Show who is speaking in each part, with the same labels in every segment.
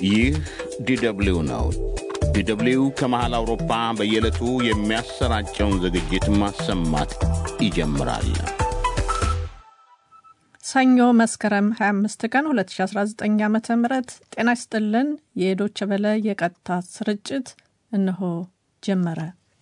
Speaker 1: ይህ ዲደብሊው ነው። ዲደብሊው ከመሃል አውሮፓ በየዕለቱ የሚያሰራጨውን ዝግጅት ማሰማት ይጀምራል።
Speaker 2: ሰኞ መስከረም 25 ቀን 2019 ዓ ም ጤና ይስጥልን። የዶቸ በለ የቀጥታ ስርጭት እነሆ ጀመረ።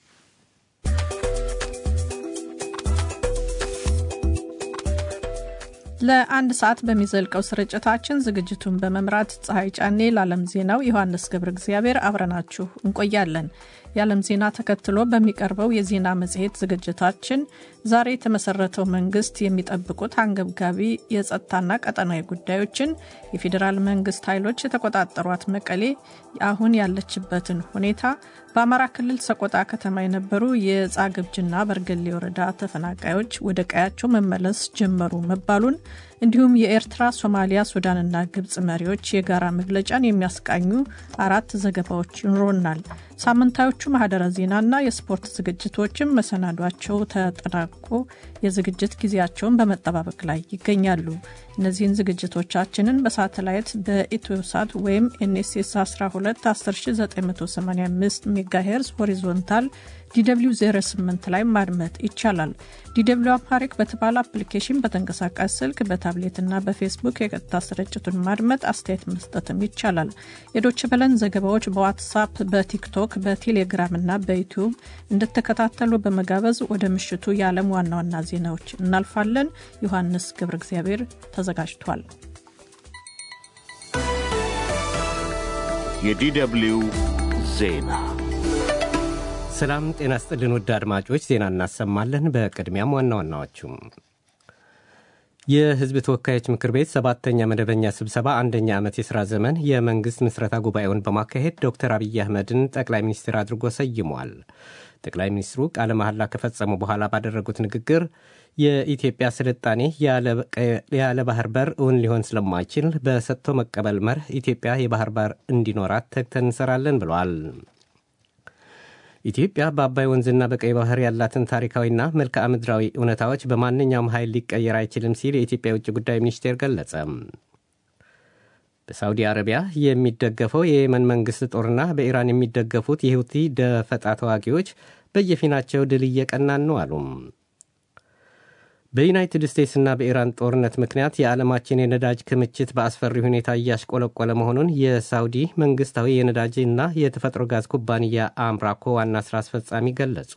Speaker 2: ለአንድ ሰዓት በሚዘልቀው ስርጭታችን ዝግጅቱን በመምራት ፀሐይ ጫኔ፣ ለዓለም ዜናው ዮሐንስ ገብረ እግዚአብሔር አብረናችሁ እንቆያለን። የዓለም ዜና ተከትሎ በሚቀርበው የዜና መጽሔት ዝግጅታችን ዛሬ የተመሰረተው መንግስት የሚጠብቁት አንገብጋቢ የጸጥታና ቀጠናዊ ጉዳዮችን፣ የፌዴራል መንግስት ኃይሎች የተቆጣጠሯት መቀሌ አሁን ያለችበትን ሁኔታ፣ በአማራ ክልል ሰቆጣ ከተማ የነበሩ የጻግብጅና በርገሌ ወረዳ ተፈናቃዮች ወደ ቀያቸው መመለስ ጀመሩ መባሉን እንዲሁም የኤርትራ፣ ሶማሊያ፣ ሱዳንና ግብጽ መሪዎች የጋራ መግለጫን የሚያስቃኙ አራት ዘገባዎች ይኖሩናል። ሳምንታዮቹ ማህደረ ዜናና የስፖርት ዝግጅቶችም መሰናዷቸው ተጠናቆ የዝግጅት ጊዜያቸውን በመጠባበቅ ላይ ይገኛሉ። እነዚህን ዝግጅቶቻችንን በሳተላይት በኢትዮሳት ወይም ኤንኤስኤስ 12 10985 ሜጋሄርዝ ሆሪዞንታል ዲw 08 ላይ ማድመጥ ይቻላል። ዲw አምሃሪክ በተባለ አፕሊኬሽን በተንቀሳቃሽ ስልክ በታብሌትና በፌስቡክ የቀጥታ ስርጭቱን ማድመጥ አስተያየት መስጠትም ይቻላል። የዶች በለን ዘገባዎች በዋትሳፕ በቲክቶክ በቴሌግራም እና በዩቲዩብ እንድትከታተሉ በመጋበዝ ወደ ምሽቱ የዓለም ዋና ዋና ዜናዎች እናልፋለን። ዮሐንስ ገብረ እግዚአብሔር ተዘጋጅቷል።
Speaker 1: የዲደብሊው ዜና
Speaker 3: ሰላም ጤና ስጥልን ውድ አድማጮች፣ ዜና እናሰማለን። በቅድሚያም ዋና ዋናዎቹም የሕዝብ ተወካዮች ምክር ቤት ሰባተኛ መደበኛ ስብሰባ አንደኛ ዓመት የሥራ ዘመን የመንግሥት ምስረታ ጉባኤውን በማካሄድ ዶክተር አብይ አህመድን ጠቅላይ ሚኒስትር አድርጎ ሰይሟል። ጠቅላይ ሚኒስትሩ ቃለ መሐላ ከፈጸሙ በኋላ ባደረጉት ንግግር የኢትዮጵያ ስልጣኔ ያለ ባህር በር እውን ሊሆን ስለማይችል በሰጥቶ መቀበል መርህ ኢትዮጵያ የባህር በር እንዲኖራት ተግተን እንሰራለን ብለዋል። ኢትዮጵያ በአባይ ወንዝና በቀይ ባህር ያላትን ታሪካዊና መልክዓ ምድራዊ እውነታዎች በማንኛውም ኃይል ሊቀየር አይችልም ሲል የኢትዮጵያ የውጭ ጉዳይ ሚኒስቴር ገለጸ። በሳውዲ አረቢያ የሚደገፈው የየመን መንግሥት ጦርና በኢራን የሚደገፉት የሁቲ ደፈጣ ተዋጊዎች በየፊናቸው ድል እየቀናን ነው አሉ። በዩናይትድ ስቴትስና በኢራን ጦርነት ምክንያት የዓለማችን የነዳጅ ክምችት በአስፈሪ ሁኔታ እያሽቆለቆለ መሆኑን የሳውዲ መንግሥታዊ የነዳጅና የተፈጥሮ ጋዝ ኩባንያ አምራኮ ዋና ሥራ አስፈጻሚ ገለጹ።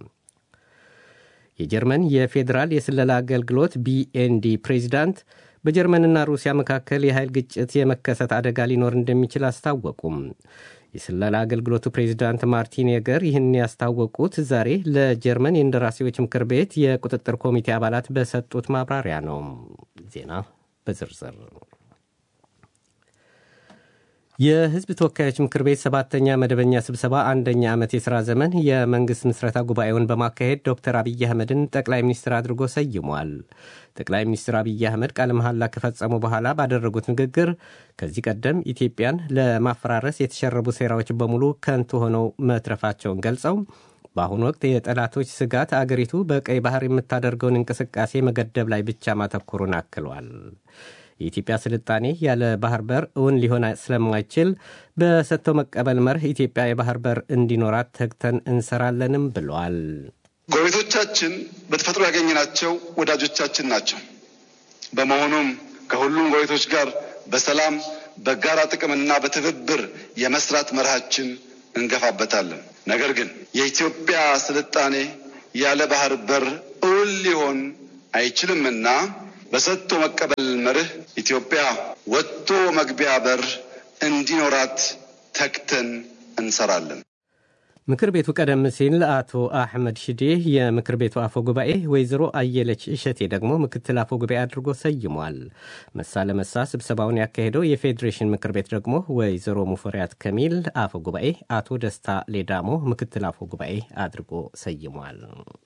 Speaker 3: የጀርመን የፌዴራል የስለላ አገልግሎት ቢኤንዲ ፕሬዚዳንት በጀርመንና ሩሲያ መካከል የኃይል ግጭት የመከሰት አደጋ ሊኖር እንደሚችል አስታወቁም። የስለላ አገልግሎቱ ፕሬዚዳንት ማርቲን የገር ይህን ያስታወቁት ዛሬ ለጀርመን የእንደራሴዎች ምክር ቤት የቁጥጥር ኮሚቴ አባላት በሰጡት ማብራሪያ ነው። ዜና በዝርዝር የሕዝብ ተወካዮች ምክር ቤት ሰባተኛ መደበኛ ስብሰባ አንደኛ ዓመት የሥራ ዘመን የመንግሥት ምስረታ ጉባኤውን በማካሄድ ዶክተር አብይ አህመድን ጠቅላይ ሚኒስትር አድርጎ ሰይሟል። ጠቅላይ ሚኒስትር አብይ አህመድ ቃለ መሐላ ከፈጸሙ በኋላ ባደረጉት ንግግር ከዚህ ቀደም ኢትዮጵያን ለማፈራረስ የተሸረቡ ሴራዎች በሙሉ ከንቱ ሆነው መትረፋቸውን ገልጸው በአሁኑ ወቅት የጠላቶች ስጋት አገሪቱ በቀይ ባህር የምታደርገውን እንቅስቃሴ መገደብ ላይ ብቻ ማተኮሩን አክሏል። የኢትዮጵያ ስልጣኔ ያለ ባህር በር እውን ሊሆን ስለማይችል በሰጥቶ መቀበል መርህ ኢትዮጵያ የባህር በር እንዲኖራት ተግተን እንሰራለንም ብሏል።
Speaker 4: ጎረቤቶቻችን በተፈጥሮ ያገኘናቸው ወዳጆቻችን ናቸው። በመሆኑም ከሁሉም ጎረቤቶች ጋር በሰላም በጋራ ጥቅምና በትብብር የመስራት መርሃችን እንገፋበታለን። ነገር ግን የኢትዮጵያ ስልጣኔ ያለ ባህር በር እውን ሊሆን አይችልምና በሰጥቶ መቀበል መርህ ኢትዮጵያ ወጥቶ መግቢያ በር እንዲኖራት ተግተን እንሰራለን።
Speaker 3: ምክር ቤቱ ቀደም ሲል አቶ አሕመድ ሽዴ የምክር ቤቱ አፈ ጉባኤ፣ ወይዘሮ አየለች እሸቴ ደግሞ ምክትል አፈ ጉባኤ አድርጎ ሰይሟል። መሳ ለመሳ ስብሰባውን ያካሄደው የፌዴሬሽን ምክር ቤት ደግሞ ወይዘሮ ሙፈሪያት ከሚል አፈ ጉባኤ፣ አቶ ደስታ ሌዳሞ ምክትል አፈ ጉባኤ አድርጎ ሰይሟል።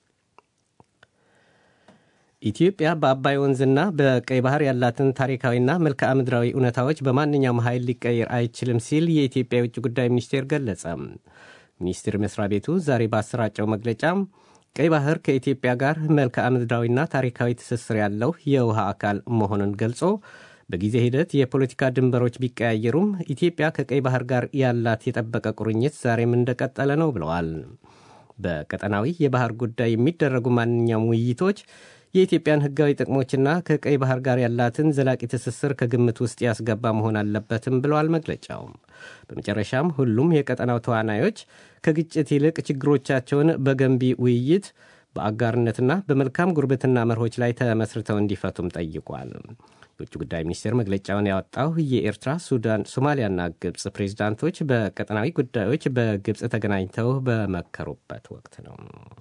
Speaker 3: ኢትዮጵያ በአባይ ወንዝና በቀይ ባህር ያላትን ታሪካዊና መልክዓ ምድራዊ እውነታዎች በማንኛውም ኃይል ሊቀየር አይችልም ሲል የኢትዮጵያ የውጭ ጉዳይ ሚኒስቴር ገለጸ። ሚኒስቴር መስሪያ ቤቱ ዛሬ ባሰራጨው መግለጫ ቀይ ባህር ከኢትዮጵያ ጋር መልክዓ ምድራዊና ታሪካዊ ትስስር ያለው የውሃ አካል መሆኑን ገልጾ በጊዜ ሂደት የፖለቲካ ድንበሮች ቢቀያየሩም ኢትዮጵያ ከቀይ ባህር ጋር ያላት የጠበቀ ቁርኝት ዛሬም እንደቀጠለ ነው ብለዋል። በቀጠናዊ የባህር ጉዳይ የሚደረጉ ማንኛውም ውይይቶች የኢትዮጵያን ሕጋዊ ጥቅሞችና ከቀይ ባህር ጋር ያላትን ዘላቂ ትስስር ከግምት ውስጥ ያስገባ መሆን አለበትም ብለዋል መግለጫው። በመጨረሻም ሁሉም የቀጠናው ተዋናዮች ከግጭት ይልቅ ችግሮቻቸውን በገንቢ ውይይት በአጋርነትና በመልካም ጉርብትና መርሆች ላይ ተመስርተው እንዲፈቱም ጠይቋል። የውጭ ጉዳይ ሚኒስቴር መግለጫውን ያወጣው የኤርትራ፣ ሱዳን፣ ሶማሊያና ግብፅ ፕሬዚዳንቶች በቀጠናዊ ጉዳዮች በግብፅ ተገናኝተው በመከሩበት ወቅት ነው።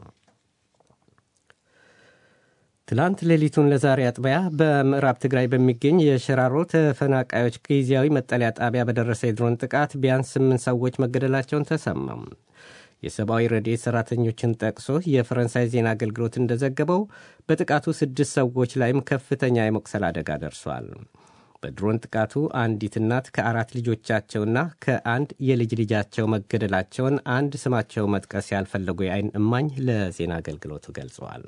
Speaker 3: ትላንት ሌሊቱን ለዛሬ አጥቢያ በምዕራብ ትግራይ በሚገኝ የሽራሮ ተፈናቃዮች ጊዜያዊ መጠለያ ጣቢያ በደረሰ የድሮን ጥቃት ቢያንስ ስምንት ሰዎች መገደላቸውን ተሰማም። የሰብአዊ ረድኤት ሠራተኞችን ጠቅሶ የፈረንሳይ ዜና አገልግሎት እንደዘገበው በጥቃቱ ስድስት ሰዎች ላይም ከፍተኛ የመቁሰል አደጋ ደርሷል። በድሮን ጥቃቱ አንዲት እናት ከአራት ልጆቻቸውና ከአንድ የልጅ ልጃቸው መገደላቸውን አንድ ስማቸው መጥቀስ ያልፈለጉ የዓይን እማኝ ለዜና አገልግሎቱ ገልጸዋል።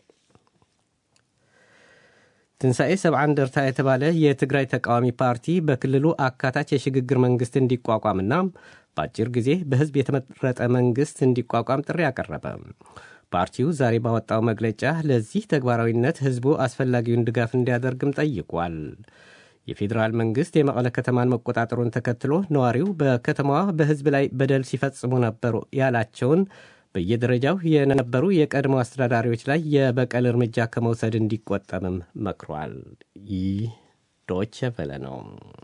Speaker 3: ትንሣኤ ሰብዓ እንደርታ የተባለ የትግራይ ተቃዋሚ ፓርቲ በክልሉ አካታች የሽግግር መንግሥት እንዲቋቋምና በአጭር ጊዜ በሕዝብ የተመረጠ መንግሥት እንዲቋቋም ጥሪ አቀረበ። ፓርቲው ዛሬ ባወጣው መግለጫ ለዚህ ተግባራዊነት ሕዝቡ አስፈላጊውን ድጋፍ እንዲያደርግም ጠይቋል። የፌዴራል መንግሥት የመቀለ ከተማን መቆጣጠሩን ተከትሎ ነዋሪው በከተማዋ በሕዝብ ላይ በደል ሲፈጽሙ ነበሩ ያላቸውን በየደረጃው የነበሩ የቀድሞ አስተዳዳሪዎች ላይ የበቀል እርምጃ ከመውሰድ እንዲቆጠብም መክሯል። ይህ ዶቼ ቬለ ነው።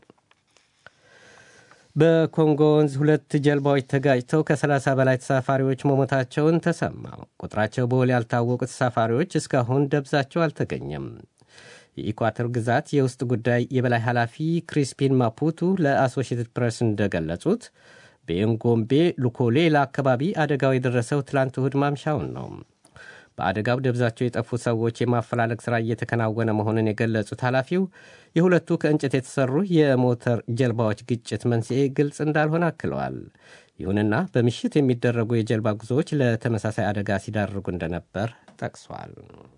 Speaker 3: በኮንጎ ወንዝ ሁለት ጀልባዎች ተጋጭተው ከ30 በላይ ተሳፋሪዎች መሞታቸውን ተሰማ። ቁጥራቸው በውል ያልታወቁ ተሳፋሪዎች እስካሁን ደብዛቸው አልተገኘም። የኢኳቶር ግዛት የውስጥ ጉዳይ የበላይ ኃላፊ ክሪስፒን ማፑቱ ለአሶሺየትድ ፕሬስ እንደገለጹት በኤንጎምቤ ሉኮሌላ አካባቢ አደጋው የደረሰው ትላንት እሁድ ማምሻውን ነው። በአደጋው ደብዛቸው የጠፉ ሰዎች የማፈላለግ ሥራ እየተከናወነ መሆኑን የገለጹት ኃላፊው የሁለቱ ከእንጨት የተሰሩ የሞተር ጀልባዎች ግጭት መንስኤ ግልጽ እንዳልሆነ አክለዋል። ይሁንና በምሽት የሚደረጉ የጀልባ ጉዞዎች ለተመሳሳይ አደጋ ሲዳርጉ እንደነበር ጠቅሷል።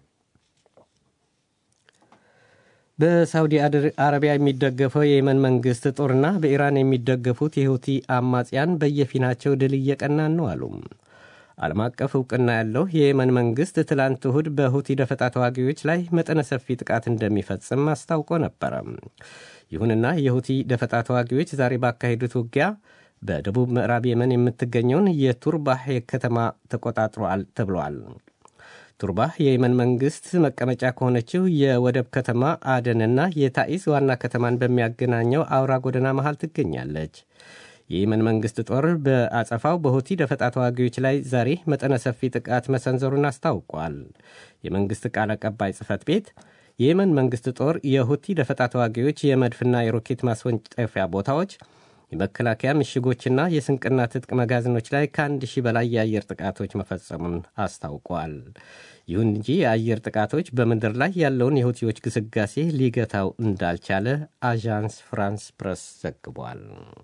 Speaker 3: በሳውዲ አረቢያ የሚደገፈው የየመን መንግሥት ጦርና በኢራን የሚደገፉት የሁቲ አማጽያን በየፊናቸው ድል እየቀናን ነው አሉ። ዓለም አቀፍ እውቅና ያለው የየመን መንግሥት ትላንት እሁድ በሁቲ ደፈጣ ተዋጊዎች ላይ መጠነ ሰፊ ጥቃት እንደሚፈጽም አስታውቆ ነበረ። ይሁንና የሁቲ ደፈጣ ተዋጊዎች ዛሬ ባካሄዱት ውጊያ በደቡብ ምዕራብ የመን የምትገኘውን የቱርባህ ከተማ ተቆጣጥሯል ተብሏል። ቱርባህ የየመን መንግሥት መቀመጫ ከሆነችው የወደብ ከተማ አደንና የታኢስ ዋና ከተማን በሚያገናኘው አውራ ጎዳና መሃል ትገኛለች። የየመን መንግሥት ጦር በአጸፋው በሁቲ ደፈጣ ተዋጊዎች ላይ ዛሬ መጠነ ሰፊ ጥቃት መሰንዘሩን አስታውቋል። የመንግሥት ቃል አቀባይ ጽሕፈት ቤት የየመን መንግሥት ጦር የሁቲ ደፈጣ ተዋጊዎች የመድፍና የሮኬት ማስወንጨፊያ ቦታዎች፣ የመከላከያ ምሽጎችና የስንቅና ትጥቅ መጋዘኖች ላይ ከአንድ ሺህ በላይ የአየር ጥቃቶች መፈጸሙን አስታውቋል። ይሁን እንጂ የአየር ጥቃቶች በምድር ላይ ያለውን የሁቲዎች ግስጋሴ ሊገታው እንዳልቻለ አዣንስ ፍራንስ ፕረስ ዘግቧል።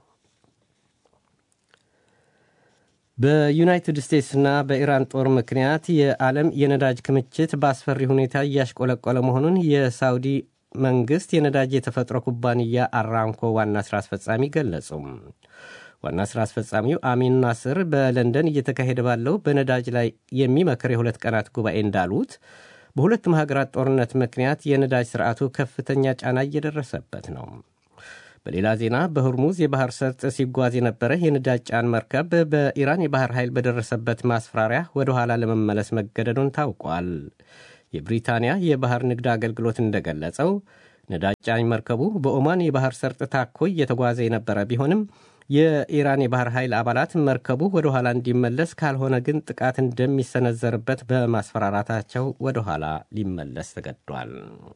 Speaker 3: በዩናይትድ ስቴትስና በኢራን ጦር ምክንያት የዓለም የነዳጅ ክምችት በአስፈሪ ሁኔታ እያሽቆለቆለ መሆኑን የሳውዲ መንግሥት የነዳጅ የተፈጥሮ ኩባንያ አራምኮ ዋና ሥራ አስፈጻሚ ገለጹ። ዋና ሥራ አስፈጻሚው አሚን ናስር በለንደን እየተካሄደ ባለው በነዳጅ ላይ የሚመክር የሁለት ቀናት ጉባኤ እንዳሉት በሁለቱም ሀገራት ጦርነት ምክንያት የነዳጅ ሥርዓቱ ከፍተኛ ጫና እየደረሰበት ነው። በሌላ ዜና በሁርሙዝ የባህር ሰርጥ ሲጓዝ የነበረ የነዳጅ ጫን መርከብ በኢራን የባህር ኃይል በደረሰበት ማስፈራሪያ ወደ ኋላ ለመመለስ መገደዱን ታውቋል። የብሪታንያ የባህር ንግድ አገልግሎት እንደገለጸው ነዳጅ ጫኝ መርከቡ በኦማን የባህር ሰርጥ ታኮ እየተጓዘ የነበረ ቢሆንም የኢራን የባህር ኃይል አባላት መርከቡ ወደ ኋላ እንዲመለስ ካልሆነ ግን ጥቃት እንደሚሰነዘርበት በማስፈራራታቸው ወደ ኋላ ሊመለስ ተገዷል።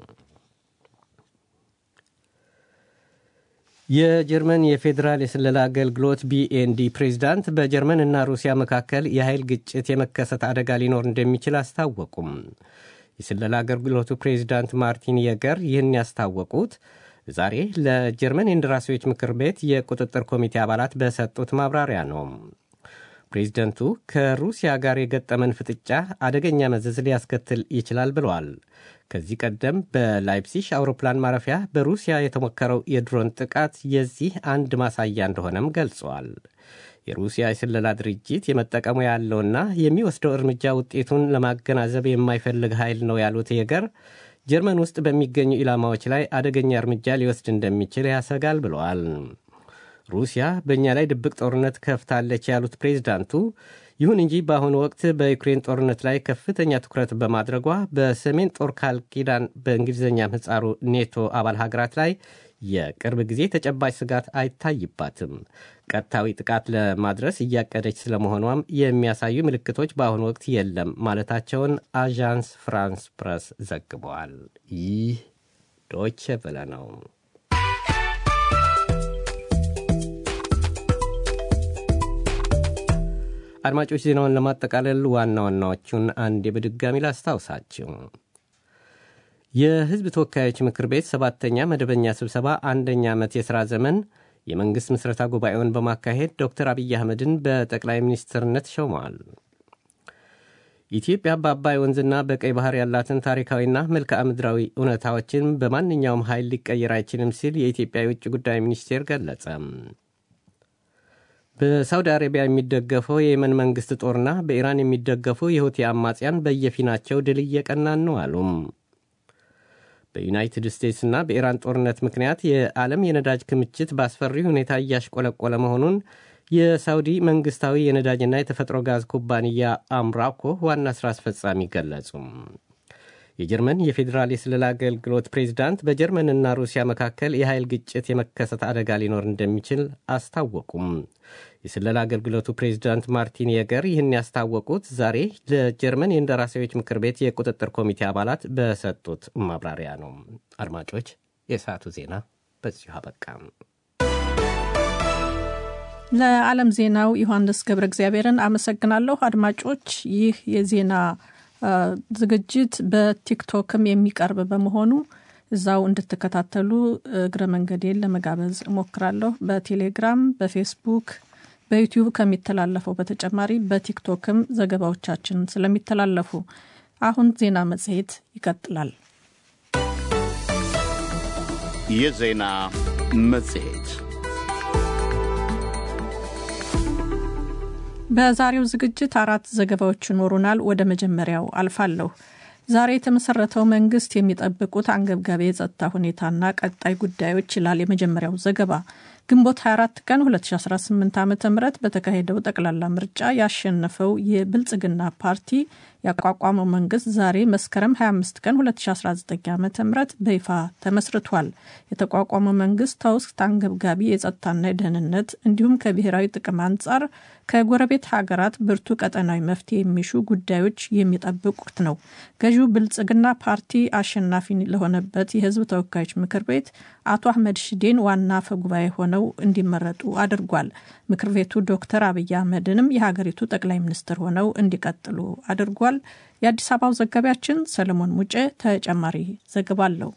Speaker 3: የጀርመን የፌዴራል የስለላ አገልግሎት ቢኤንዲ ፕሬዚዳንት በጀርመን እና ሩሲያ መካከል የኃይል ግጭት የመከሰት አደጋ ሊኖር እንደሚችል አስታወቁም። የስለላ አገልግሎቱ ፕሬዚዳንት ማርቲን የገር ይህን ያስታወቁት ዛሬ ለጀርመን የእንደራሴዎች ምክር ቤት የቁጥጥር ኮሚቴ አባላት በሰጡት ማብራሪያ ነው። ፕሬዚደንቱ ከሩሲያ ጋር የገጠመን ፍጥጫ አደገኛ መዘዝ ሊያስከትል ይችላል ብለዋል። ከዚህ ቀደም በላይፕሲሽ አውሮፕላን ማረፊያ በሩሲያ የተሞከረው የድሮን ጥቃት የዚህ አንድ ማሳያ እንደሆነም ገልጸዋል። የሩሲያ የስለላ ድርጅት የመጠቀሙ ያለውና የሚወስደው እርምጃ ውጤቱን ለማገናዘብ የማይፈልግ ኃይል ነው ያሉት የገር ጀርመን ውስጥ በሚገኙ ኢላማዎች ላይ አደገኛ እርምጃ ሊወስድ እንደሚችል ያሰጋል ብለዋል። ሩሲያ በእኛ ላይ ድብቅ ጦርነት ከፍታለች ያሉት ፕሬዚዳንቱ ይሁን እንጂ በአሁኑ ወቅት በዩክሬን ጦርነት ላይ ከፍተኛ ትኩረት በማድረጓ በሰሜን ጦር ቃል ኪዳን በእንግሊዝኛ ምህጻሩ ኔቶ አባል ሀገራት ላይ የቅርብ ጊዜ ተጨባጭ ስጋት አይታይባትም። ቀጥታዊ ጥቃት ለማድረስ እያቀደች ስለመሆኗም የሚያሳዩ ምልክቶች በአሁኑ ወቅት የለም ማለታቸውን አዣንስ ፍራንስ ፕረስ ዘግበዋል። ይህ ዶይቼ ቬለ ነው። አድማጮች ዜናውን ለማጠቃለል ዋና ዋናዎቹን አንዴ በድጋሚ ላስታውሳችሁ። የሕዝብ ተወካዮች ምክር ቤት ሰባተኛ መደበኛ ስብሰባ አንደኛ ዓመት የሥራ ዘመን የመንግሥት ምስረታ ጉባኤውን በማካሄድ ዶክተር አብይ አህመድን በጠቅላይ ሚኒስትርነት ሾመዋል። ኢትዮጵያ በአባይ ወንዝና በቀይ ባህር ያላትን ታሪካዊና መልክዓ ምድራዊ እውነታዎችን በማንኛውም ኃይል ሊቀየር አይችልም ሲል የኢትዮጵያ የውጭ ጉዳይ ሚኒስቴር ገለጸ። በሳውዲ አረቢያ የሚደገፈው የየመን መንግሥት ጦርና በኢራን የሚደገፉ የሁቲ አማጽያን በየፊናቸው ድል እየቀናን ነው አሉም። በዩናይትድ ስቴትስና በኢራን ጦርነት ምክንያት የዓለም የነዳጅ ክምችት በአስፈሪ ሁኔታ እያሽቆለቆለ መሆኑን የሳውዲ መንግሥታዊ የነዳጅና የተፈጥሮ ጋዝ ኩባንያ አምራኮ ዋና ሥራ አስፈጻሚ ገለጹ። የጀርመን የፌዴራል የስለላ አገልግሎት ፕሬዚዳንት በጀርመንና ሩሲያ መካከል የኃይል ግጭት የመከሰት አደጋ ሊኖር እንደሚችል አስታወቁም። የስለላ አገልግሎቱ ፕሬዚዳንት ማርቲን የገር ይህን ያስታወቁት ዛሬ ለጀርመን የእንደራሴዎች ምክር ቤት የቁጥጥር ኮሚቴ አባላት በሰጡት ማብራሪያ ነው። አድማጮች፣ የሰዓቱ ዜና በዚሁ አበቃም።
Speaker 2: ለዓለም ዜናው ዮሐንስ ገብረ እግዚአብሔርን አመሰግናለሁ። አድማጮች ይህ የዜና ዝግጅት በቲክቶክም የሚቀርብ በመሆኑ እዛው እንድትከታተሉ እግረ መንገዴን ለመጋበዝ እሞክራለሁ። በቴሌግራም፣ በፌስቡክ፣ በዩቲዩብ ከሚተላለፈው በተጨማሪ በቲክቶክም ዘገባዎቻችን ስለሚተላለፉ አሁን ዜና መጽሔት ይቀጥላል።
Speaker 1: የዜና መጽሔት
Speaker 2: በዛሬው ዝግጅት አራት ዘገባዎች ይኖሩናል። ወደ መጀመሪያው አልፋለሁ። ዛሬ የተመሰረተው መንግስት የሚጠብቁት አንገብጋቢ የጸጥታ ሁኔታና ቀጣይ ጉዳዮች ይላል የመጀመሪያው ዘገባ። ግንቦት 24 ቀን 2018 ዓ ም በተካሄደው ጠቅላላ ምርጫ ያሸነፈው የብልጽግና ፓርቲ ያቋቋመው መንግስት ዛሬ መስከረም 25 ቀን 2019 ዓ ም በይፋ ተመስርቷል። የተቋቋመው መንግስት ተውስት አንገብጋቢ የጸጥታና የደህንነት እንዲሁም ከብሔራዊ ጥቅም አንጻር ከጎረቤት ሀገራት ብርቱ ቀጠናዊ መፍትሄ የሚሹ ጉዳዮች የሚጠብቁት ነው። ገዢው ብልጽግና ፓርቲ አሸናፊ ለሆነበት የህዝብ ተወካዮች ምክር ቤት አቶ አህመድ ሽዴን ዋና አፈ ጉባኤ ሆነው እንዲመረጡ አድርጓል። ምክር ቤቱ ዶክተር አብይ አህመድንም የሀገሪቱ ጠቅላይ ሚኒስትር ሆነው እንዲቀጥሉ አድርጓል። የአዲስ አበባው ዘጋቢያችን ሰለሞን ሙጬ ተጨማሪ ዘገባ አለው።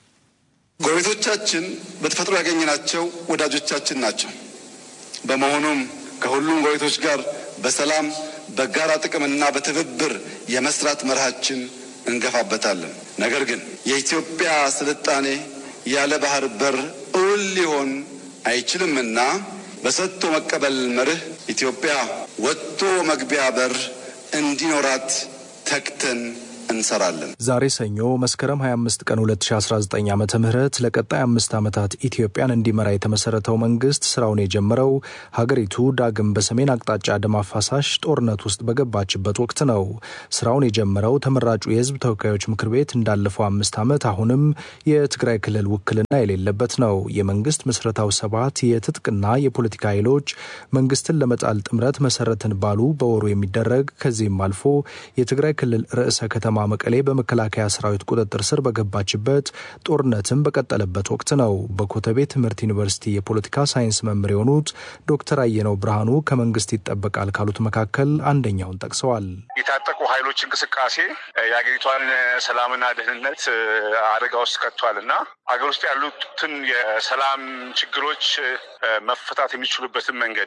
Speaker 4: ጎረቤቶቻችን በተፈጥሮ ያገኘናቸው ወዳጆቻችን ናቸው። በመሆኑም ከሁሉም ጎረቤቶች ጋር በሰላም በጋራ ጥቅምና በትብብር የመስራት መርሃችን እንገፋበታለን። ነገር ግን የኢትዮጵያ ስልጣኔ ያለ ባህር በር እውን ሊሆን አይችልምና በሰጥቶ መቀበል መርህ ኢትዮጵያ ወጥቶ መግቢያ በር እንዲኖራት ተግተን እንሰራለን።
Speaker 5: ዛሬ ሰኞ መስከረም 25 ቀን 2019 ዓ ም ለቀጣይ አምስት ዓመታት ኢትዮጵያን እንዲመራ የተመሰረተው መንግስት ስራውን የጀመረው ሀገሪቱ ዳግም በሰሜን አቅጣጫ ደም አፋሳሽ ጦርነት ውስጥ በገባችበት ወቅት ነው። ስራውን የጀመረው ተመራጩ የህዝብ ተወካዮች ምክር ቤት እንዳለፈው አምስት ዓመት አሁንም የትግራይ ክልል ውክልና የሌለበት ነው። የመንግስት ምስረታው ሰባት የትጥቅና የፖለቲካ ኃይሎች መንግስትን ለመጣል ጥምረት መሰረትን ባሉ በወሩ የሚደረግ ከዚህም አልፎ የትግራይ ክልል ርዕሰ ከተማ መቀሌ በመከላከያ ሰራዊት ቁጥጥር ስር በገባችበት ጦርነትም በቀጠለበት ወቅት ነው። በኮተቤ ትምህርት ዩኒቨርሲቲ የፖለቲካ ሳይንስ መምህር የሆኑት ዶክተር አየነው ብርሃኑ ከመንግስት ይጠበቃል ካሉት መካከል አንደኛውን ጠቅሰዋል።
Speaker 6: የታጠቁ ኃይሎች እንቅስቃሴ የሀገሪቷን ሰላምና ደህንነት አደጋ ውስጥ ከቷል እና ሀገር ውስጥ ያሉትን የሰላም ችግሮች መፈታት የሚችሉበትን መንገድ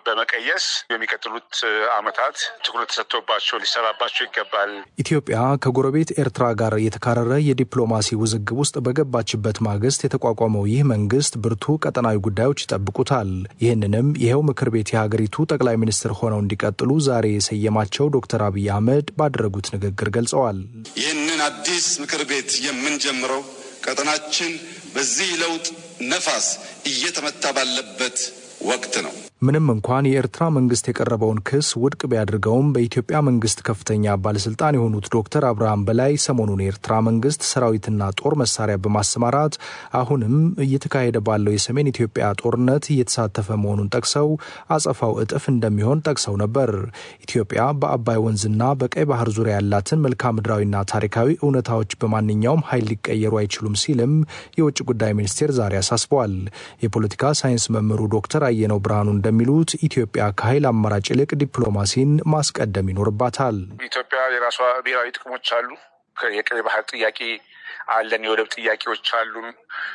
Speaker 6: በመቀየስ የሚቀጥሉት ዓመታት ትኩረት ተሰጥቶባቸው ሊሰራባቸው ይገባል።
Speaker 5: ኢትዮጵያ ከጎረቤት ኤርትራ ጋር የተካረረ የዲፕሎማሲ ውዝግብ ውስጥ በገባችበት ማግስት የተቋቋመው ይህ መንግስት ብርቱ ቀጠናዊ ጉዳዮች ይጠብቁታል። ይህንንም ይኸው ምክር ቤት የሀገሪቱ ጠቅላይ ሚኒስትር ሆነው እንዲቀጥሉ ዛሬ የሰየማቸው ዶክተር አብይ አህመድ ባደረጉት ንግግር ገልጸዋል።
Speaker 4: ይህንን አዲስ ምክር ቤት የምንጀምረው ቀጠናችን በዚህ ለውጥ ነፋስ እየተመታ ባለበት ወቅት ነው።
Speaker 5: ምንም እንኳን የኤርትራ መንግስት የቀረበውን ክስ ውድቅ ቢያደርገውም በኢትዮጵያ መንግስት ከፍተኛ ባለስልጣን የሆኑት ዶክተር አብርሃም በላይ ሰሞኑን የኤርትራ መንግስት ሰራዊትና ጦር መሳሪያ በማሰማራት አሁንም እየተካሄደ ባለው የሰሜን ኢትዮጵያ ጦርነት እየተሳተፈ መሆኑን ጠቅሰው አጸፋው እጥፍ እንደሚሆን ጠቅሰው ነበር። ኢትዮጵያ በአባይ ወንዝና በቀይ ባህር ዙሪያ ያላትን መልክዓ ምድራዊና ታሪካዊ እውነታዎች በማንኛውም ኃይል ሊቀየሩ አይችሉም ሲልም የውጭ ጉዳይ ሚኒስቴር ዛሬ አሳስበዋል። የፖለቲካ ሳይንስ መምህሩ ዶክተር አየነው ብርሃኑ እንደሚሉት ኢትዮጵያ ከኃይል አማራጭ ይልቅ ዲፕሎማሲን ማስቀደም ይኖርባታል።
Speaker 6: ኢትዮጵያ የራሷ ብሔራዊ ጥቅሞች አሉ። የቀይ ባህር ጥያቄ አለን። የወደብ ጥያቄዎች አሉን።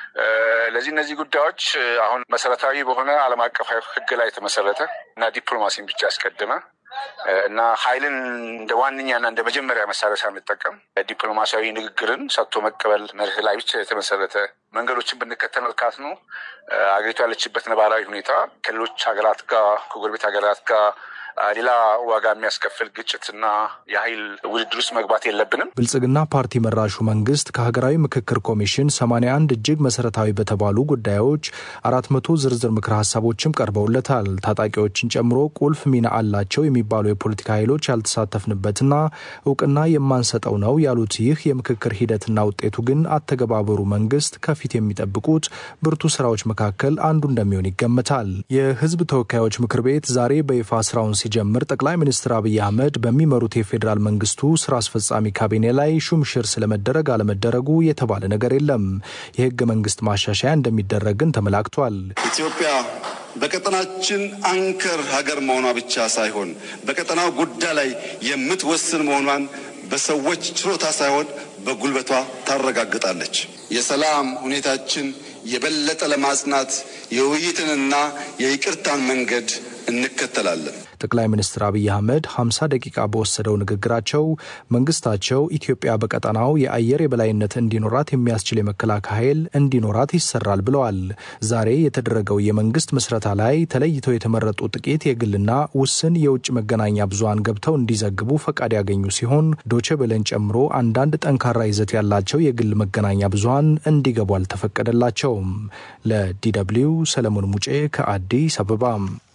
Speaker 6: ለዚህ እነዚህ ጉዳዮች አሁን መሰረታዊ በሆነ ዓለም አቀፋዊ ሕግ ላይ የተመሰረተ እና ዲፕሎማሲን ብቻ ያስቀደመ እና ኃይልን እንደ ዋነኛና እንደ መጀመሪያ መሳሪያ ሳንጠቀም ዲፕሎማሲያዊ ንግግርን ሰጥቶ መቀበል መርህ ላይ ብቻ የተመሰረተ መንገዶችን ብንከተል መልካት ነው። አገሪቱ ያለችበት ነባራዊ ሁኔታ ከሌሎች ሀገራት ጋር ከጎረቤት ሀገራት ጋር ሌላ ዋጋ የሚያስከፍል ግጭትና የኃይል ውድድር ውስጥ መግባት የለብንም።
Speaker 5: ብልጽግና ፓርቲ መራሹ መንግስት ከሀገራዊ ምክክር ኮሚሽን 81 እጅግ መሰረታዊ በተባሉ ጉዳዮች አራት መቶ ዝርዝር ምክረ ሀሳቦችም ቀርበውለታል። ታጣቂዎችን ጨምሮ ቁልፍ ሚና አላቸው የሚባሉ የፖለቲካ ኃይሎች ያልተሳተፍንበትና እውቅና የማንሰጠው ነው ያሉት ይህ የምክክር ሂደትና ውጤቱ ግን አተገባበሩ መንግስት ከፊት የሚጠብቁት ብርቱ ስራዎች መካከል አንዱ እንደሚሆን ይገመታል። የህዝብ ተወካዮች ምክር ቤት ዛሬ በይፋ ስራውን ሲጀምር ጠቅላይ ሚኒስትር አብይ አህመድ በሚመሩት የፌዴራል መንግስቱ ስራ አስፈጻሚ ካቢኔ ላይ ሹምሽር ስለመደረግ አለመደረጉ የተባለ ነገር የለም። የህገ መንግስት ማሻሻያ እንደሚደረግ ግን ተመላክቷል።
Speaker 4: ኢትዮጵያ በቀጠናችን አንከር ሀገር መሆኗ ብቻ ሳይሆን በቀጠናው ጉዳይ ላይ የምትወስን መሆኗን በሰዎች ችሎታ ሳይሆን በጉልበቷ ታረጋግጣለች። የሰላም ሁኔታችን የበለጠ ለማጽናት የውይይትንና የይቅርታን መንገድ እንከተላለን።
Speaker 5: ጠቅላይ ሚኒስትር አብይ አህመድ 50 ደቂቃ በወሰደው ንግግራቸው መንግስታቸው ኢትዮጵያ በቀጠናው የአየር የበላይነት እንዲኖራት የሚያስችል የመከላከያ ኃይል እንዲኖራት ይሰራል ብለዋል። ዛሬ የተደረገው የመንግስት ምስረታ ላይ ተለይተው የተመረጡ ጥቂት የግልና ውስን የውጭ መገናኛ ብዙሃን ገብተው እንዲዘግቡ ፈቃድ ያገኙ ሲሆን ዶቼ ቬለን ጨምሮ አንዳንድ ጠንካራ ይዘት ያላቸው የግል መገናኛ ብዙሃን እንዲገቡ አልተፈቀደላቸውም። ለዲደብሊው ሰለሞን ሙጬ ከአዲስ አበባ።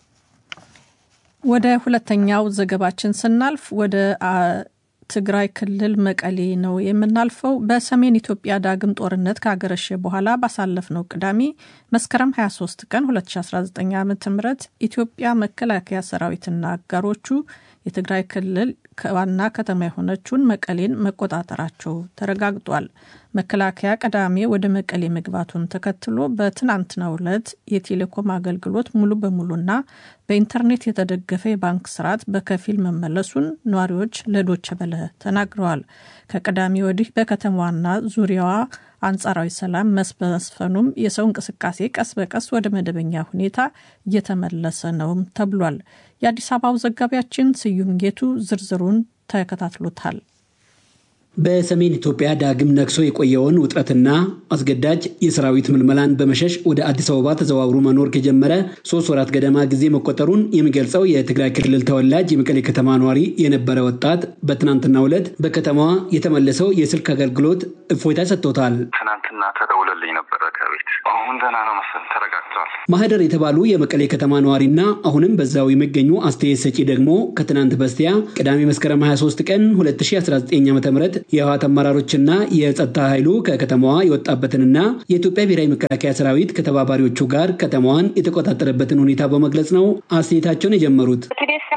Speaker 2: ወደ ሁለተኛው ዘገባችን ስናልፍ ወደ ትግራይ ክልል መቀሌ ነው የምናልፈው። በሰሜን ኢትዮጵያ ዳግም ጦርነት ካገረሸ በኋላ ባሳለፍነው ቅዳሜ መስከረም 23 ቀን 2019 ዓ ም ኢትዮጵያ መከላከያ ሰራዊትና አጋሮቹ የትግራይ ክልል ዋና ከተማ የሆነችውን መቀሌን መቆጣጠራቸው ተረጋግጧል። መከላከያ ቀዳሜ ወደ መቀሌ መግባቱን ተከትሎ በትናንትናው ዕለት የቴሌኮም አገልግሎት ሙሉ በሙሉና በኢንተርኔት የተደገፈ የባንክ ስርዓት በከፊል መመለሱን ነዋሪዎች ለዶቸ በለ ተናግረዋል። ከቅዳሜ ወዲህ በከተማዋና ዙሪያዋ አንጻራዊ ሰላም መስፈኑም የሰው እንቅስቃሴ ቀስ በቀስ ወደ መደበኛ ሁኔታ እየተመለሰ ነውም ተብሏል። የአዲስ አበባው ዘጋቢያችን ስዩም ጌቱ ዝርዝሩን ተከታትሎታል።
Speaker 7: በሰሜን ኢትዮጵያ ዳግም ነግሶ የቆየውን ውጥረትና አስገዳጅ የሰራዊት ምልመላን በመሸሽ ወደ አዲስ አበባ ተዘዋውሮ መኖር ከጀመረ ሶስት ወራት ገደማ ጊዜ መቆጠሩን የሚገልጸው የትግራይ ክልል ተወላጅ የመቀሌ ከተማ ነዋሪ የነበረ ወጣት በትናንትናው ዕለት በከተማዋ የተመለሰው የስልክ አገልግሎት እፎይታ ሰጥቶታል።
Speaker 8: ትናንትና ተደውለልኝ ነበረ ከቤት። አሁን ደህና ነው መሰል ተረጋግቷል።
Speaker 7: ማህደር የተባሉ የመቀሌ ከተማ ነዋሪና አሁንም በዛው የሚገኙ አስተያየት ሰጪ ደግሞ ከትናንት በስቲያ ቅዳሜ መስከረም 23 ቀን 2019 ዓ ም የህወሓት አመራሮችና የጸጥታ ኃይሉ ከከተማዋ የወጣበትንና የኢትዮጵያ ብሔራዊ መከላከያ ሰራዊት ከተባባሪዎቹ ጋር ከተማዋን የተቆጣጠረበትን ሁኔታ በመግለጽ ነው አስተያየታቸውን የጀመሩት።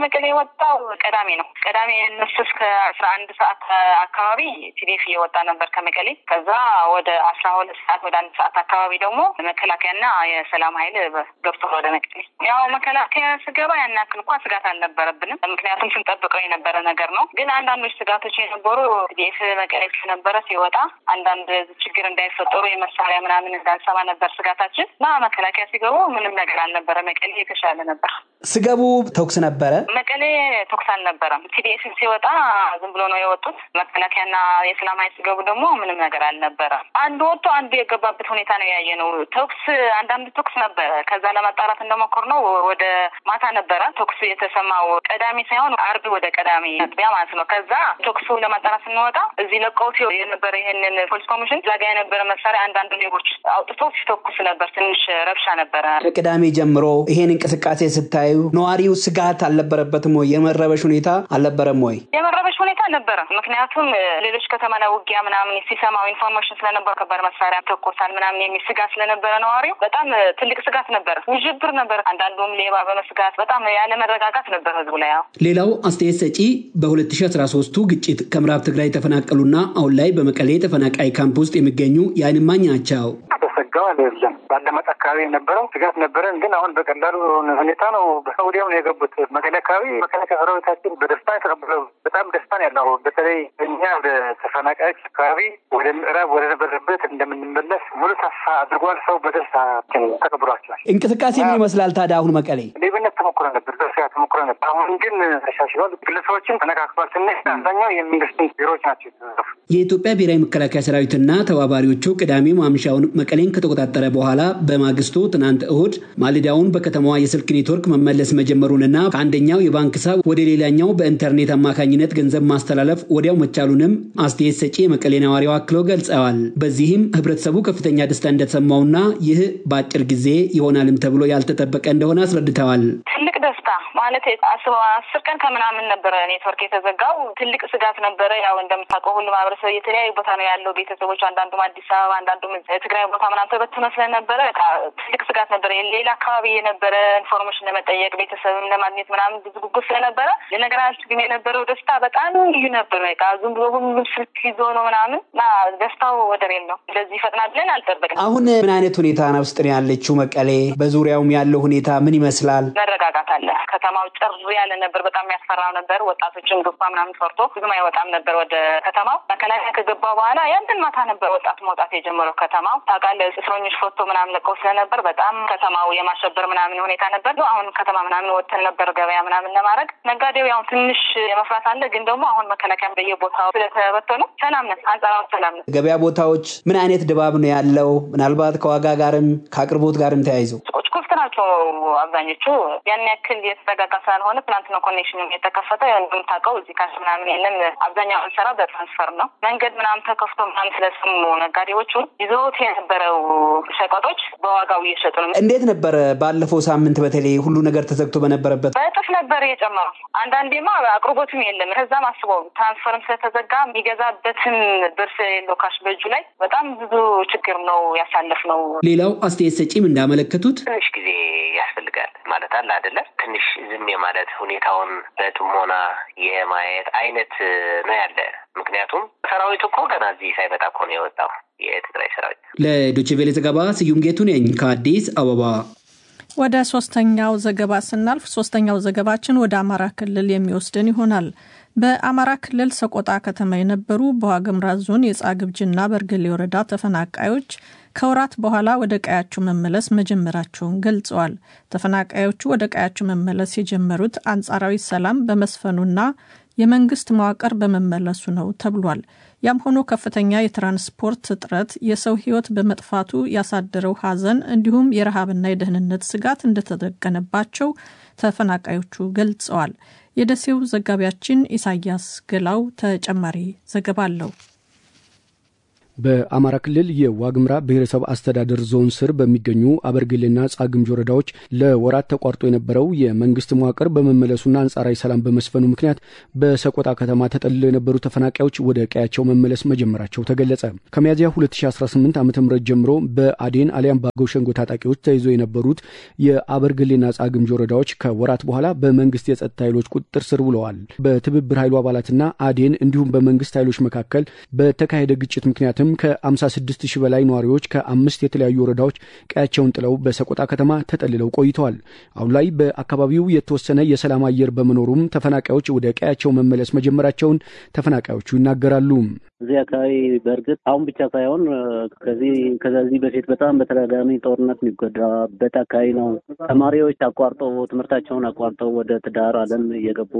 Speaker 9: ከመቀሌ የወጣው ቅዳሜ ነው። ቅዳሜ እነሱ እስከ አስራ አንድ ሰዓት አካባቢ ቲዲኤፍ እየወጣ ነበር ከመቀሌ። ከዛ ወደ አስራ ሁለት ሰዓት ወደ አንድ ሰዓት አካባቢ ደግሞ መከላከያና የሰላም ኃይል ገብቶ ወደ መቀሌ። ያው መከላከያ ስገባ ያን ያክል እንኳ ስጋት አልነበረብንም፣ ምክንያቱም ስንጠብቀው የነበረ ነገር ነው። ግን አንዳንዶች ስጋቶች የነበሩ ቲዲኤፍ መቀሌ ስለነበረ ሲወጣ አንዳንድ ችግር እንዳይፈጠሩ የመሳሪያ ምናምን እንዳንሰማ ነበር ስጋታችን እና መከላከያ ሲገቡ ምንም ነገር አልነበረ። መቀሌ የተሻለ ነበር።
Speaker 7: ስገቡ ተኩስ ነበረ።
Speaker 9: መቀሌ ተኩስ አልነበረም። ቲዲኤፍ ሲወጣ ዝም ብሎ ነው የወጡት። መከላከያና የሰላም ኃይል ሲገቡ ደግሞ ምንም ነገር አልነበረም። አንዱ ወጥቶ አንዱ የገባበት ሁኔታ ነው ያየ ነው። ተኩስ አንዳንድ ተኩስ ነበረ። ከዛ ለማጣራት እንደሞከር ነው ወደ ማታ ነበረ ተኩስ የተሰማው ቀዳሚ ሳይሆን አርብ ወደ ቀዳሚ አጥቢያ ማለት ነው። ከዛ ተኩሱ ለማጣራት ስንወጣ እዚህ ለቀውት የነበረ ይህንን ፖሊስ ኮሚሽን ዛጋ የነበረ መሳሪያ አንዳንድ ሌቦች አውጥቶ ሲተኩስ ነበር። ትንሽ ረብሻ ነበረ።
Speaker 7: ከቅዳሜ ጀምሮ ይሄን እንቅስቃሴ ስታዩ ነዋሪው ስጋት አልነበረበትም ወይ? የመረበሽ ሁኔታ አልነበረም ወይ?
Speaker 9: የመረበሽ ሁኔታ ነበረ። ምክንያቱም ሌሎች ከተማ ላይ ውጊያ ምናምን ሲሰማው ኢንፎርሜሽን ስለነበር ከባድ መሳሪያ ተኮሳል ምናምን የሚል ስጋት ስለነበረ ነዋሪው በጣም ትልቅ ስጋት ነበረ። ውዥብር ነበር። አንዳንዱም ሌባ በመስጋት በጣም ያለ መረጋጋት ነበር ህዝቡ ላይ። ያው
Speaker 7: ሌላው አስተያየት ሰጪ በ2013ቱ ግጭት ከምዕራብ ትግራይ የተፈናቀሉና አሁን ላይ በመቀሌ ተፈናቃይ ካምፕ ውስጥ የሚገኙ የዓይን እማኝ ናቸው።
Speaker 10: ተሰጋው አይደለም ባለመጥ አካባቢ የነበረው ስጋት ነበረን፣ ግን አሁን በቀላሉ ሁኔታ ነው ወዲያው ነው የገቡት። መቀሌ አካባቢ መከላከያ ሰራዊታችን በደስታ የተቀበለው በጣም ደስታ ነው ያለው። በተለይ እኛ ወደ ተፈናቃዮች አካባቢ ወደ ምዕራብ ወደ ነበረበት እንደምንመለስ ሙሉ ተስፋ አድርጓል። ሰው በደስታችን ተቀብሏቸዋል።
Speaker 7: እንቅስቃሴ ምን ይመስላል ታዲያ? አሁን መቀሌ
Speaker 10: ሌብነት ተሞክሮ ነበር፣ ዘርፊያ ተሞክሮ ነበር። አሁን ግን ተሻሽሏል። ግለሰቦችን ተነካክቷል። ትንሽ አብዛኛው የመንግስት ቢሮዎች ናቸው የተዘረፉ።
Speaker 7: የኢትዮጵያ ብሔራዊ መከላከያ ሰራዊትና ተባባሪዎቹ ቅዳሜ ማምሻውን መቀሌን ከተቆጣጠረ በኋላ በማግስቱ ትናንት እሁድ ማልዳውን በከተማዋ የስልክ ኔትወርክ መመለስ መጀመሩንና ከአንደኛው የባንክ ሂሳብ ወደ ሌላኛው በኢንተርኔት አማካኝነት ገንዘብ ማስተላለፍ ወዲያው መቻሉንም አስተያየት ሰጪ የመቀሌ ነዋሪው አክለው ገልጸዋል። በዚህም ህብረተሰቡ ከፍተኛ ደስታ እንደተሰማውና ይህ በአጭር ጊዜ ይሆናልም ተብሎ ያልተጠበቀ እንደሆነ አስረድተዋል።
Speaker 9: ትልቅ ደስታ ማለት አስበ አስር ቀን ከምናምን ነበረ ኔትወርክ የተዘጋው። ትልቅ ስጋት ነበረ። ያው እንደምታውቀው ሁሉ ማህበረሰብ የተለያዩ ቦታ ነው ያለው ቤተሰቦች፣ አንዳንዱም አዲስ አበባ፣ አንዳንዱም ትግራይ ቦታ ምናምን ተበትኖ ስለነበረ ትልቅ ስጋት ነበረ። ሌላ አካባቢ የነበረ ኢንፎርሜሽን ለመጠየቅ ቤተሰብም ለማግኘት ምናምን ብዙ ጉጉት ስለነበረ ለነገራችን ግን የነበረው ደስታ በጣም ልዩ ነበር። በቃ ዝም ብሎ ሁሉም ስልክ ይዞ ነው ምናምን እና ደስታው ወደር የለው። እንደዚህ ይፈጥናል ብለን አልጠበቅንም።
Speaker 7: አሁን ምን አይነት ሁኔታ ውስጥ ነው ያለችው መቀሌ? በዙሪያውም ያለው ሁኔታ ምን ይመስላል?
Speaker 9: መረጋጋት አለ። ከተማው ጭር ያለ ነበር። በጣም ያስፈራው ነበር። ወጣቶችን ግባ ምናምን ፈርቶ ብዙም አይወጣም ነበር ወደ ከተማው። መከላከያ ከገባ በኋላ ያንድን ማታ ነበር ወጣት መውጣት የጀመረው ከተማው። ታውቃለህ እስረኞች ፎቶ ምናምን ለቀው ስለነበር በጣም ከተማው የማሸበር ምናምን ሁኔታ ነበር። አሁን ከተማ ምናምን ወጥተን ነበር ገበያ ምናምን ለማድረግ ነጋዴው ያው ትንሽ የመፍራት አለ። ግን ደግሞ አሁን መከላከያ በየቦታው ስለተበተኑ ሰላም ነን፣ አንጻራዊ ሰላም ነን።
Speaker 7: ገበያ ቦታዎች ምን አይነት ድባብ ነው ያለው? ምናልባት ከዋጋ ጋርም ከአቅርቦት ጋርም ተያይዞ
Speaker 9: ሱቆች ክፍት ናቸው አብዛኞቹ። ያን ያክል የተረጋጋ ስላልሆነ ትናንት ነው ኮኔክሽን የተከፈተ። እንደምታውቀው እዚህ ካሽ ምናምን የለም። አብዛኛው የምንሰራ በትራንስፈር ነው። መንገድ ምናምን ተከፍቶ ምናምን ስለሰሙ ነጋዴዎቹ ይዘውት የነበረው ሸቀጦች በዋጋው እየሸጡ ነው።
Speaker 7: እንዴት ነበረ ባለፈው ሳምንት በተለይ ሁሉ ነገር ተዘግቶ በነበረበት?
Speaker 9: በእጥፍ ነበር የጨመረው። አንዳንዴማ አቅርቦትም የለም። ከዛም አስበው ትራንስፈርም ስለተዘጋ የሚገዛበትን ብር ስለሌለው ካሽ በእጁ ላይ በጣም ብዙ ችግር ነው ያሳለፍ ነው።
Speaker 7: ሌላው አስተያየት ሰጪም እንዳመለከቱት
Speaker 11: ትንሽ ጊዜ ያስፈልጋል ማለት አለ አይደለም። ትንሽ ዝም የማለት ሁኔታውን በጥሞና የማየት አይነት ነው ያለ። ምክንያቱም ሰራዊት እኮ ገና እዚህ ሳይመጣ እኮ ነው የወጣው የትግራይ ሰራዊት።
Speaker 7: ለዶቼ ቬሌ ዘገባ ስዩም ጌቱ ነኝ ከአዲስ አበባ።
Speaker 2: ወደ ሶስተኛው ዘገባ ስናልፍ ሶስተኛው ዘገባችን ወደ አማራ ክልል የሚወስድን ይሆናል። በአማራ ክልል ሰቆጣ ከተማ የነበሩ በዋግምራ ዞን የጻግብጅና በርገሌ ወረዳ ተፈናቃዮች ከወራት በኋላ ወደ ቀያቸው መመለስ መጀመራቸውን ገልጸዋል። ተፈናቃዮቹ ወደ ቀያቸው መመለስ የጀመሩት አንጻራዊ ሰላም በመስፈኑና የመንግስት መዋቅር በመመለሱ ነው ተብሏል። ያም ሆኖ ከፍተኛ የትራንስፖርት እጥረት፣ የሰው ሕይወት በመጥፋቱ ያሳደረው ሐዘን እንዲሁም የረሃብና የደህንነት ስጋት እንደተደቀነባቸው ተፈናቃዮቹ ገልጸዋል። የደሴው ዘጋቢያችን ኢሳያስ ገላው ተጨማሪ ዘገባ አለው።
Speaker 12: በአማራ ክልል የዋግምራ ብሔረሰብ አስተዳደር ዞን ስር በሚገኙ አበርግሌና ጻግምጅ ወረዳዎች ለወራት ተቋርጦ የነበረው የመንግስት መዋቅር በመመለሱና አንጻራዊ ሰላም በመስፈኑ ምክንያት በሰቆጣ ከተማ ተጠልለው የነበሩ ተፈናቃዮች ወደ ቀያቸው መመለስ መጀመራቸው ተገለጸ። ከሚያዝያ 2018 ዓ ም ጀምሮ በአዴን አሊያም በአገው ሸንጎ ታጣቂዎች ተይዞ የነበሩት የአበርግሌና ጻግምጅ ወረዳዎች ከወራት በኋላ በመንግስት የጸጥታ ኃይሎች ቁጥጥር ስር ውለዋል። በትብብር ኃይሉ አባላትና አዴን እንዲሁም በመንግስት ኃይሎች መካከል በተካሄደ ግጭት ምክንያትም ከ56 ሺህ በላይ ነዋሪዎች ከአምስት የተለያዩ ወረዳዎች ቀያቸውን ጥለው በሰቆጣ ከተማ ተጠልለው ቆይተዋል። አሁን ላይ በአካባቢው የተወሰነ የሰላም አየር በመኖሩም ተፈናቃዮች ወደ ቀያቸው መመለስ መጀመራቸውን ተፈናቃዮቹ ይናገራሉ።
Speaker 13: እዚህ አካባቢ በእርግጥ አሁን ብቻ ሳይሆን ከዚህ ከዚህ በፊት በጣም በተደጋጋሚ ጦርነት የሚጎዳበት አካባቢ ነው። ተማሪዎች አቋርጠው ትምህርታቸውን አቋርጠው ወደ ትዳር ዓለም እየገቡ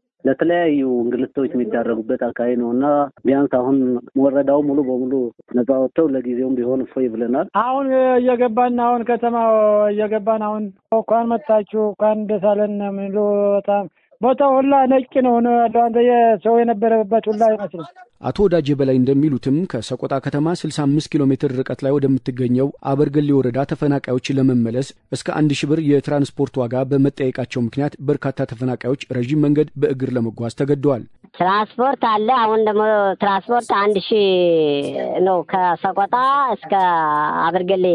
Speaker 13: ለተለያዩ እንግልቶች የሚዳረጉበት አካባቢ ነው እና ቢያንስ አሁን ወረዳው ሙሉ በሙሉ ነጻ ወጥተው ለጊዜውም ቢሆን እፎይ ብለናል።
Speaker 14: አሁን እየገባን አሁን ከተማ እየገባን አሁን እንኳን መጣችሁ እንኳን ደስ አለን የሚሉ በጣም ቦታው ሁላ ነጭ ነው ነው ያለው። አንተ የሰው የነበረበት ሁላ አይመስልም።
Speaker 12: አቶ ወዳጄ በላይ እንደሚሉትም ከሰቆጣ ከተማ 65 ኪሎ ሜትር ርቀት ላይ ወደምትገኘው አበርገሌ ወረዳ ተፈናቃዮች ለመመለስ እስከ አንድ ሺህ ብር የትራንስፖርት ዋጋ በመጠየቃቸው ምክንያት በርካታ ተፈናቃዮች ረዥም መንገድ በእግር ለመጓዝ ተገደዋል።
Speaker 15: ትራንስፖርት አለ። አሁን ደግሞ ትራንስፖርት አንድ ሺህ ነው። ከሰቆጣ እስከ አበርገሌ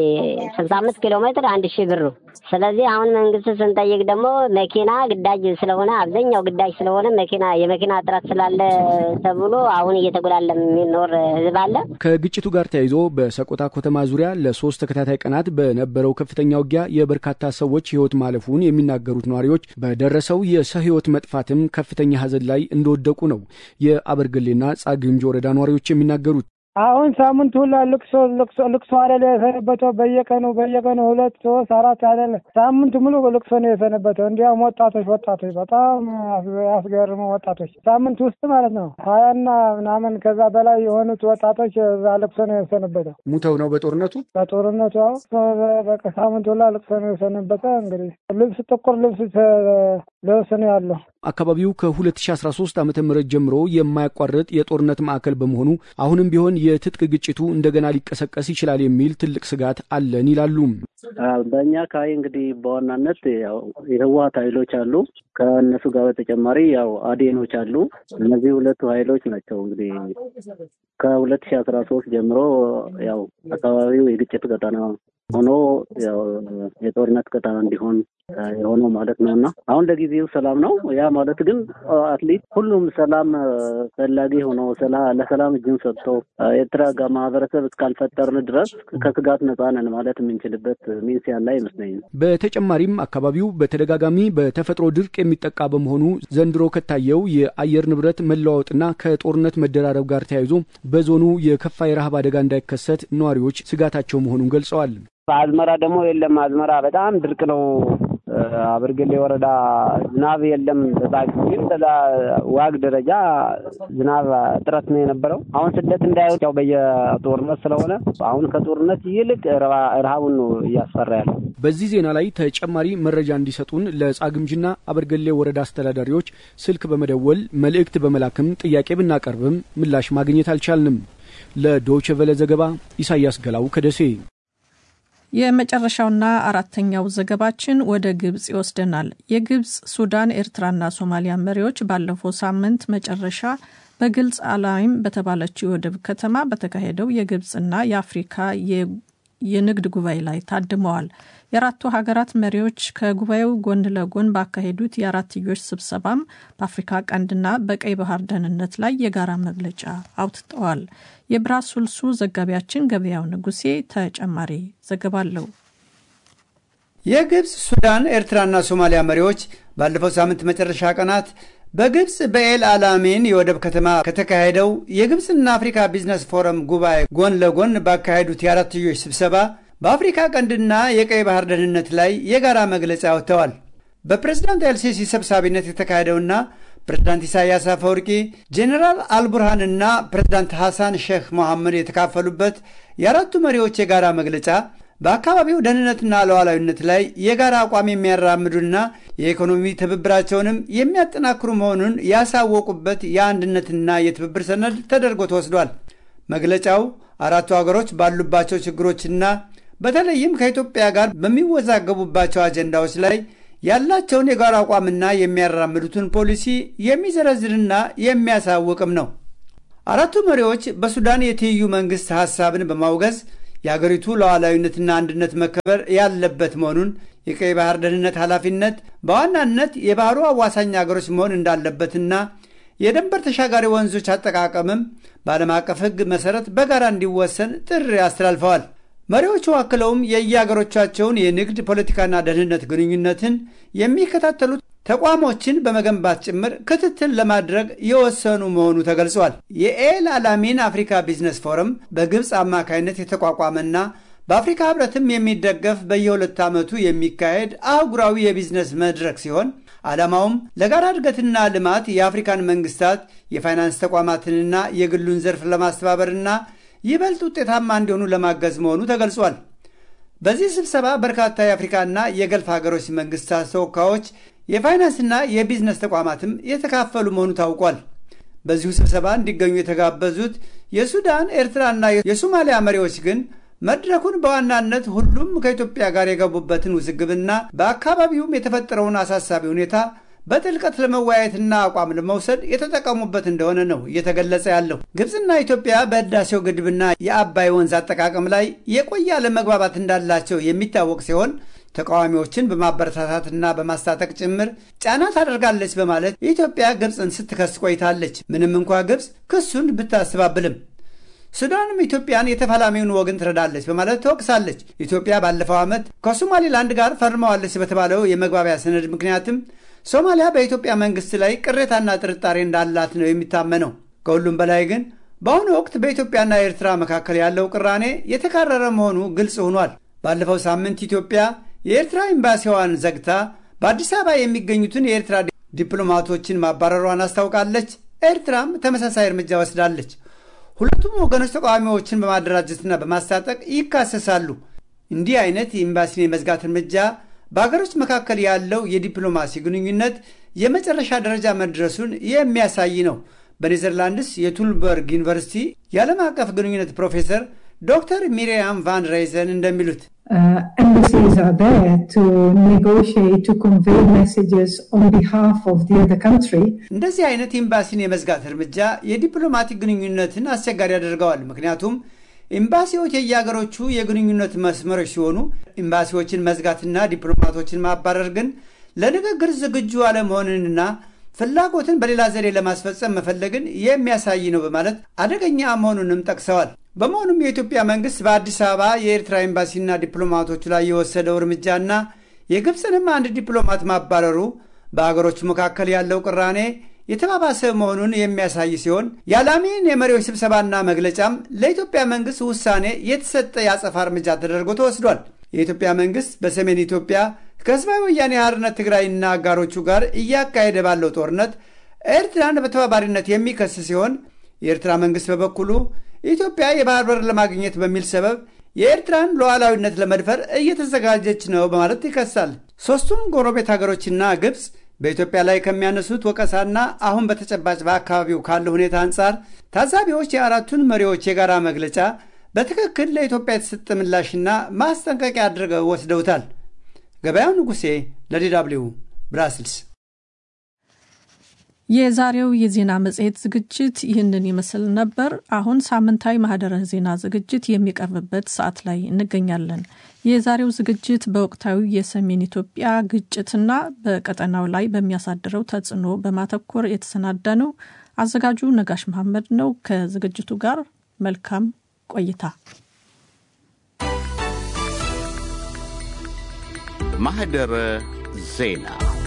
Speaker 15: 65 ኪሎ ሜትር አንድ ሺህ ብር ነው። ስለዚህ አሁን መንግስት ስንጠይቅ ደግሞ መኪና ግዳጅ ስለሆነ አብዛኛው ግዳጅ ስለሆነ መኪና የመኪና እጥረት ስላለ ተብሎ አሁን እየተጎላለ የሚኖር ህዝብ አለ።
Speaker 12: ከግጭቱ ጋር ተያይዞ በሰቆጣ ከተማ ዙሪያ ለሶስት ተከታታይ ቀናት በነበረው ከፍተኛ ውጊያ የበርካታ ሰዎች ህይወት ማለፉን የሚናገሩት ነዋሪዎች በደረሰው የሰው ህይወት መጥፋትም ከፍተኛ ሀዘን ላይ እንደወደቁ ነው የአበርገሌና ጻግምጅ ወረዳ ነዋሪዎች የሚናገሩት።
Speaker 14: አሁን ሳምንት ሁላ ልቅሶ ልቅሶ ልቅሶ አይደለ የሰነበተው በየቀኑ በየቀኑ ሁለት ሶስት አራት አይደለ ሳምንት ሙሉ ልቅሶ ነው የሰነበተው። እንዲያውም ወጣቶች ወጣቶች በጣም ያስገርሙ ወጣቶች ሳምንት ውስጥ ማለት ነው ሀያና ምናምን ከዛ በላይ የሆኑት ወጣቶች እዛ ልቅሶ ነው የሰነበተው።
Speaker 12: ሙተው ነው በጦርነቱ
Speaker 14: በጦርነቱ በቃ ሳምንት ሁላ ልቅሶ ነው የሰነበተ። እንግዲህ ልብስ ጥቁር ልብስ ልብስ ነው ያለው።
Speaker 12: አካባቢው ከ2013 ዓ ም ጀምሮ የማያቋርጥ የጦርነት ማዕከል በመሆኑ አሁንም ቢሆን የትጥቅ ግጭቱ እንደገና ሊቀሰቀስ ይችላል የሚል ትልቅ ስጋት አለን ይላሉ።
Speaker 13: በእኛ አካባቢ እንግዲህ በዋናነት ያው የህወሀት ኃይሎች አሉ። ከእነሱ ጋር በተጨማሪ ያው አዴኖች አሉ። እነዚህ ሁለቱ ኃይሎች ናቸው እንግዲህ ከሁለት ሺህ አስራ ሶስት ጀምሮ ያው አካባቢው የግጭት ቀጠና ሆኖ ያው የጦርነት ቀጠና እንዲሆን የሆነው ማለት ነው እና አሁን ለጊዜው ሰላም ነው። ያ ማለት ግን አትሊስት ሁሉም ሰላም ፈላጊ ሆኖ ለሰላም እጅን ሰጥቶ የተረጋጋ ማህበረሰብ እስካልፈጠርን ድረስ ከስጋት ነፃ ነን ማለት የምንችልበት ሚንስ ያለ አይመስለኝም።
Speaker 12: በተጨማሪም አካባቢው በተደጋጋሚ በተፈጥሮ ድርቅ የሚጠቃ በመሆኑ ዘንድሮ ከታየው የአየር ንብረት መለዋወጥና ከጦርነት መደራረብ ጋር ተያይዞ በዞኑ የከፋ የረሃብ አደጋ እንዳይከሰት ነዋሪዎች ስጋታቸው መሆኑን ገልጸዋል።
Speaker 13: አዝመራ ደግሞ የለም። አዝመራ በጣም ድርቅ ነው። አበርገሌ ወረዳ ዝናብ የለም። ግን በዛ ዋግ ደረጃ ዝናብ እጥረት ነው የነበረው። አሁን ስደት እንዳይወጥ ያው በየጦርነት ስለሆነ አሁን ከጦርነት ይልቅ ረሃቡን ነው እያስፈራ ያለው።
Speaker 12: በዚህ ዜና ላይ ተጨማሪ መረጃ እንዲሰጡን ለጻግምጅና አበርገሌ ወረዳ አስተዳዳሪዎች ስልክ በመደወል መልእክት በመላክም ጥያቄ ብናቀርብም ምላሽ ማግኘት አልቻልንም። ለዶይቼ ቬለ ዘገባ ኢሳያስ ገላው ከደሴ።
Speaker 2: የመጨረሻውና አራተኛው ዘገባችን ወደ ግብጽ ይወስደናል። የግብጽ፣ ሱዳን፣ ኤርትራና ሶማሊያ መሪዎች ባለፈው ሳምንት መጨረሻ በግልጽ አላይም በተባለችው የወደብ ከተማ በተካሄደው የግብጽና የአፍሪካ የንግድ ጉባኤ ላይ ታድመዋል። የአራቱ ሀገራት መሪዎች ከጉባኤው ጎን ለጎን ባካሄዱት የአራትዮሽ ስብሰባም በአፍሪካ ቀንድና በቀይ ባህር ደህንነት ላይ የጋራ መግለጫ አውጥተዋል። የብራስልሱ ዘጋቢያችን ገበያው ንጉሴ ተጨማሪ ዘገባ አለው።
Speaker 16: የግብፅ፣ ሱዳን፣ ኤርትራና ሶማሊያ መሪዎች ባለፈው ሳምንት መጨረሻ ቀናት በግብፅ በኤል አላሜን የወደብ ከተማ ከተካሄደው የግብፅና አፍሪካ ቢዝነስ ፎረም ጉባኤ ጎን ለጎን ባካሄዱት የአራትዮሽ ስብሰባ በአፍሪካ ቀንድና የቀይ ባህር ደህንነት ላይ የጋራ መግለጫ አውጥተዋል። በፕሬዝዳንት ኤልሲሲ ሰብሳቢነት የተካሄደውና ፕሬዝዳንት ኢሳያስ አፈወርቂ፣ ጄኔራል አልቡርሃንና ፕሬዝዳንት ሐሳን ሼክ መሐመድ የተካፈሉበት የአራቱ መሪዎች የጋራ መግለጫ በአካባቢው ደህንነትና ሉዓላዊነት ላይ የጋራ አቋም የሚያራምዱና የኢኮኖሚ ትብብራቸውንም የሚያጠናክሩ መሆኑን ያሳወቁበት የአንድነትና የትብብር ሰነድ ተደርጎ ተወስዷል። መግለጫው አራቱ ሀገሮች ባሉባቸው ችግሮችና በተለይም ከኢትዮጵያ ጋር በሚወዛገቡባቸው አጀንዳዎች ላይ ያላቸውን የጋራ አቋምና የሚያራምዱትን ፖሊሲ የሚዘረዝርና የሚያሳውቅም ነው። አራቱ መሪዎች በሱዳን የትይዩ መንግሥት ሐሳብን በማውገዝ የአገሪቱ ሉዓላዊነትና አንድነት መከበር ያለበት መሆኑን የቀይ ባህር ደህንነት ኃላፊነት በዋናነት የባህሩ አዋሳኝ አገሮች መሆን እንዳለበትና የድንበር ተሻጋሪ ወንዞች አጠቃቀምም በዓለም አቀፍ ሕግ መሠረት በጋራ እንዲወሰን ጥሪ አስተላልፈዋል። መሪዎቹ አክለውም የየአገሮቻቸውን የንግድ ፖለቲካና ደህንነት ግንኙነትን የሚከታተሉት ተቋሞችን በመገንባት ጭምር ክትትል ለማድረግ የወሰኑ መሆኑ ተገልጿል። የኤል አላሚን አፍሪካ ቢዝነስ ፎረም በግብፅ አማካይነት የተቋቋመና በአፍሪካ ህብረትም የሚደገፍ በየሁለት ዓመቱ የሚካሄድ አህጉራዊ የቢዝነስ መድረክ ሲሆን ዓላማውም ለጋራ እድገትና ልማት የአፍሪካን መንግስታት የፋይናንስ ተቋማትንና የግሉን ዘርፍ ለማስተባበርና ይበልጥ ውጤታማ እንዲሆኑ ለማገዝ መሆኑ ተገልጿል። በዚህ ስብሰባ በርካታ የአፍሪካና የገልፍ ሀገሮች መንግስታት ተወካዮች፣ የፋይናንስና የቢዝነስ ተቋማትም የተካፈሉ መሆኑ ታውቋል። በዚሁ ስብሰባ እንዲገኙ የተጋበዙት የሱዳን ኤርትራና የሶማሊያ መሪዎች ግን መድረኩን በዋናነት ሁሉም ከኢትዮጵያ ጋር የገቡበትን ውዝግብና በአካባቢውም የተፈጠረውን አሳሳቢ ሁኔታ በጥልቀት ለመወያየትና አቋም ለመውሰድ የተጠቀሙበት እንደሆነ ነው እየተገለጸ ያለው። ግብፅና ኢትዮጵያ በህዳሴው ግድብና የአባይ ወንዝ አጠቃቀም ላይ የቆየ አለመግባባት እንዳላቸው የሚታወቅ ሲሆን ተቃዋሚዎችን በማበረታታትና በማስታጠቅ ጭምር ጫና ታደርጋለች በማለት ኢትዮጵያ ግብፅን ስትከስ ቆይታለች። ምንም እንኳ ግብፅ ክሱን ብታስተባብልም ሱዳንም ኢትዮጵያን የተፋላሚውን ወገን ትረዳለች በማለት ተወቅሳለች። ኢትዮጵያ ባለፈው ዓመት ከሶማሌላንድ ጋር ፈርመዋለች በተባለው የመግባቢያ ሰነድ ምክንያትም ሶማሊያ በኢትዮጵያ መንግስት ላይ ቅሬታና ጥርጣሬ እንዳላት ነው የሚታመነው። ከሁሉም በላይ ግን በአሁኑ ወቅት በኢትዮጵያና ኤርትራ መካከል ያለው ቅራኔ የተካረረ መሆኑ ግልጽ ሆኗል። ባለፈው ሳምንት ኢትዮጵያ የኤርትራ ኤምባሲዋን ዘግታ በአዲስ አበባ የሚገኙትን የኤርትራ ዲፕሎማቶችን ማባረሯን አስታውቃለች። ኤርትራም ተመሳሳይ እርምጃ ወስዳለች። ሁለቱም ወገኖች ተቃዋሚዎችን በማደራጀትና በማስታጠቅ ይካሰሳሉ። እንዲህ አይነት የኤምባሲን የመዝጋት እርምጃ በአገሮች መካከል ያለው የዲፕሎማሲ ግንኙነት የመጨረሻ ደረጃ መድረሱን የሚያሳይ ነው። በኔዘርላንድስ የቱልበርግ ዩኒቨርሲቲ የዓለም አቀፍ ግንኙነት ፕሮፌሰር ዶክተር ሚሪያም ቫን ሬይዘን እንደሚሉት
Speaker 17: embassies are there to negotiate, to convey messages on behalf of the other country.
Speaker 16: እንደዚህ አይነት ኤምባሲን የመዝጋት እርምጃ የዲፕሎማቲክ ግንኙነትን አስቸጋሪ ያደርገዋል። ምክንያቱም ኤምባሲዎች የየሀገሮቹ የግንኙነት መስመሮች ሲሆኑ ኤምባሲዎችን መዝጋትና ዲፕሎማቶችን ማባረር ግን ለንግግር ዝግጁ አለመሆንንና ፍላጎትን በሌላ ዘዴ ለማስፈጸም መፈለግን የሚያሳይ ነው በማለት አደገኛ መሆኑንም ጠቅሰዋል። በመሆኑም የኢትዮጵያ መንግስት በአዲስ አበባ የኤርትራ ኤምባሲና ዲፕሎማቶቹ ላይ የወሰደው እርምጃና የግብፅንም አንድ ዲፕሎማት ማባረሩ በአገሮቹ መካከል ያለው ቅራኔ የተባባሰ መሆኑን የሚያሳይ ሲሆን የዓላሚን የመሪዎች ስብሰባና መግለጫም ለኢትዮጵያ መንግስት ውሳኔ የተሰጠ የአጸፋ እርምጃ ተደርጎ ተወስዷል። የኢትዮጵያ መንግስት በሰሜን ኢትዮጵያ ከህዝባዊ ወያኔ ሓርነት ትግራይና አጋሮቹ ጋር እያካሄደ ባለው ጦርነት ኤርትራን በተባባሪነት የሚከስ ሲሆን የኤርትራ መንግስት በበኩሉ ኢትዮጵያ የባህር በር ለማግኘት በሚል ሰበብ የኤርትራን ሉዓላዊነት ለመድፈር እየተዘጋጀች ነው በማለት ይከሳል። ሦስቱም ጎረቤት ሀገሮችና ግብፅ በኢትዮጵያ ላይ ከሚያነሱት ወቀሳና አሁን በተጨባጭ በአካባቢው ካለው ሁኔታ አንጻር ታዛቢዎች የአራቱን መሪዎች የጋራ መግለጫ በትክክል ለኢትዮጵያ የተሰጠ ምላሽና ማስጠንቀቂያ አድርገው ወስደውታል። ገበያው ንጉሴ ለዲ ደብልዩ ብራስልስ።
Speaker 2: የዛሬው የዜና መጽሔት ዝግጅት ይህንን ይመስል ነበር። አሁን ሳምንታዊ ማህደረ ዜና ዝግጅት የሚቀርብበት ሰዓት ላይ እንገኛለን። የዛሬው ዝግጅት በወቅታዊ የሰሜን ኢትዮጵያ ግጭትና በቀጠናው ላይ በሚያሳድረው ተጽዕኖ በማተኮር የተሰናዳ ነው። አዘጋጁ ነጋሽ መሐመድ ነው። ከዝግጅቱ ጋር መልካም ቆይታ።
Speaker 1: ማህደረ ዜና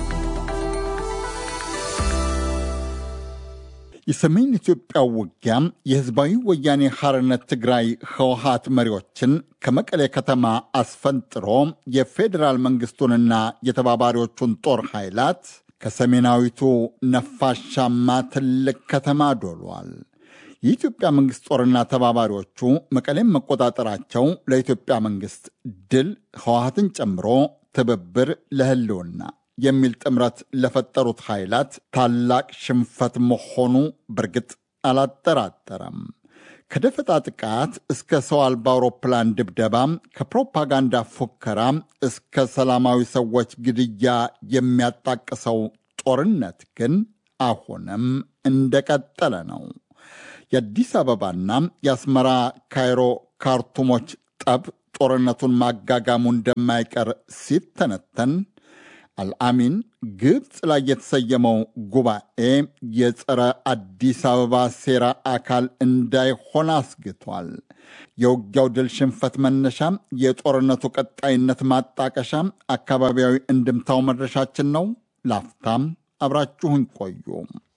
Speaker 18: የሰሜን ኢትዮጵያ ውጊያ የህዝባዊ ወያኔ ሐርነት ትግራይ ህወሀት መሪዎችን ከመቀሌ ከተማ አስፈንጥሮ የፌዴራል መንግስቱንና የተባባሪዎቹን ጦር ኃይላት ከሰሜናዊቱ ነፋሻማ ትልቅ ከተማ ዶሏል። የኢትዮጵያ መንግሥት ጦርና ተባባሪዎቹ መቀሌም መቆጣጠራቸው ለኢትዮጵያ መንግሥት ድል ህወሀትን ጨምሮ ትብብር ለህልውና የሚል ጥምረት ለፈጠሩት ኃይላት ታላቅ ሽንፈት መሆኑ በእርግጥ አላጠራጠረም። ከደፈጣ ጥቃት እስከ ሰው አልባ አውሮፕላን ድብደባ፣ ከፕሮፓጋንዳ ፉከራ እስከ ሰላማዊ ሰዎች ግድያ የሚያጣቅሰው ጦርነት ግን አሁንም እንደቀጠለ ነው። የአዲስ አበባና የአስመራ ካይሮ ካርቱሞች ጠብ ጦርነቱን ማጋጋሙ እንደማይቀር ሲተነተን አልአሚን ግብፅ ላይ የተሰየመው ጉባኤ የጸረ አዲስ አበባ ሴራ አካል እንዳይሆን አስግቷል። የውጊያው ድል ሽንፈት መነሻ፣ የጦርነቱ ቀጣይነት ማጣቀሻ፣ አካባቢያዊ እንድምታው መድረሻችን ነው። ላፍታም አብራችሁን ቆዩ።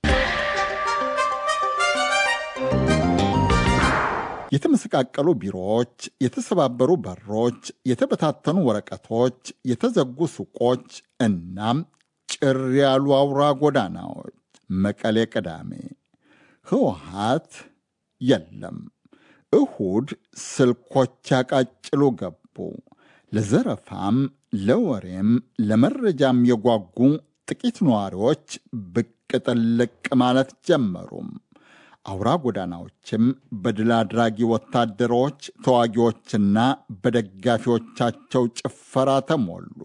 Speaker 18: የተመሰቃቀሉ ቢሮዎች፣ የተሰባበሩ በሮች፣ የተበታተኑ ወረቀቶች፣ የተዘጉ ሱቆች እናም ጭር ያሉ አውራ ጎዳናዎች። መቀሌ ቅዳሜ ህወሓት የለም። እሁድ ስልኮች ያቃጭሉ ገቡ። ለዘረፋም ለወሬም ለመረጃም የጓጉ ጥቂት ነዋሪዎች ብቅ ጥልቅ ማለት ጀመሩም። አውራ ጎዳናዎችም በድል አድራጊ ወታደሮች ተዋጊዎችና በደጋፊዎቻቸው ጭፈራ ተሞሉ።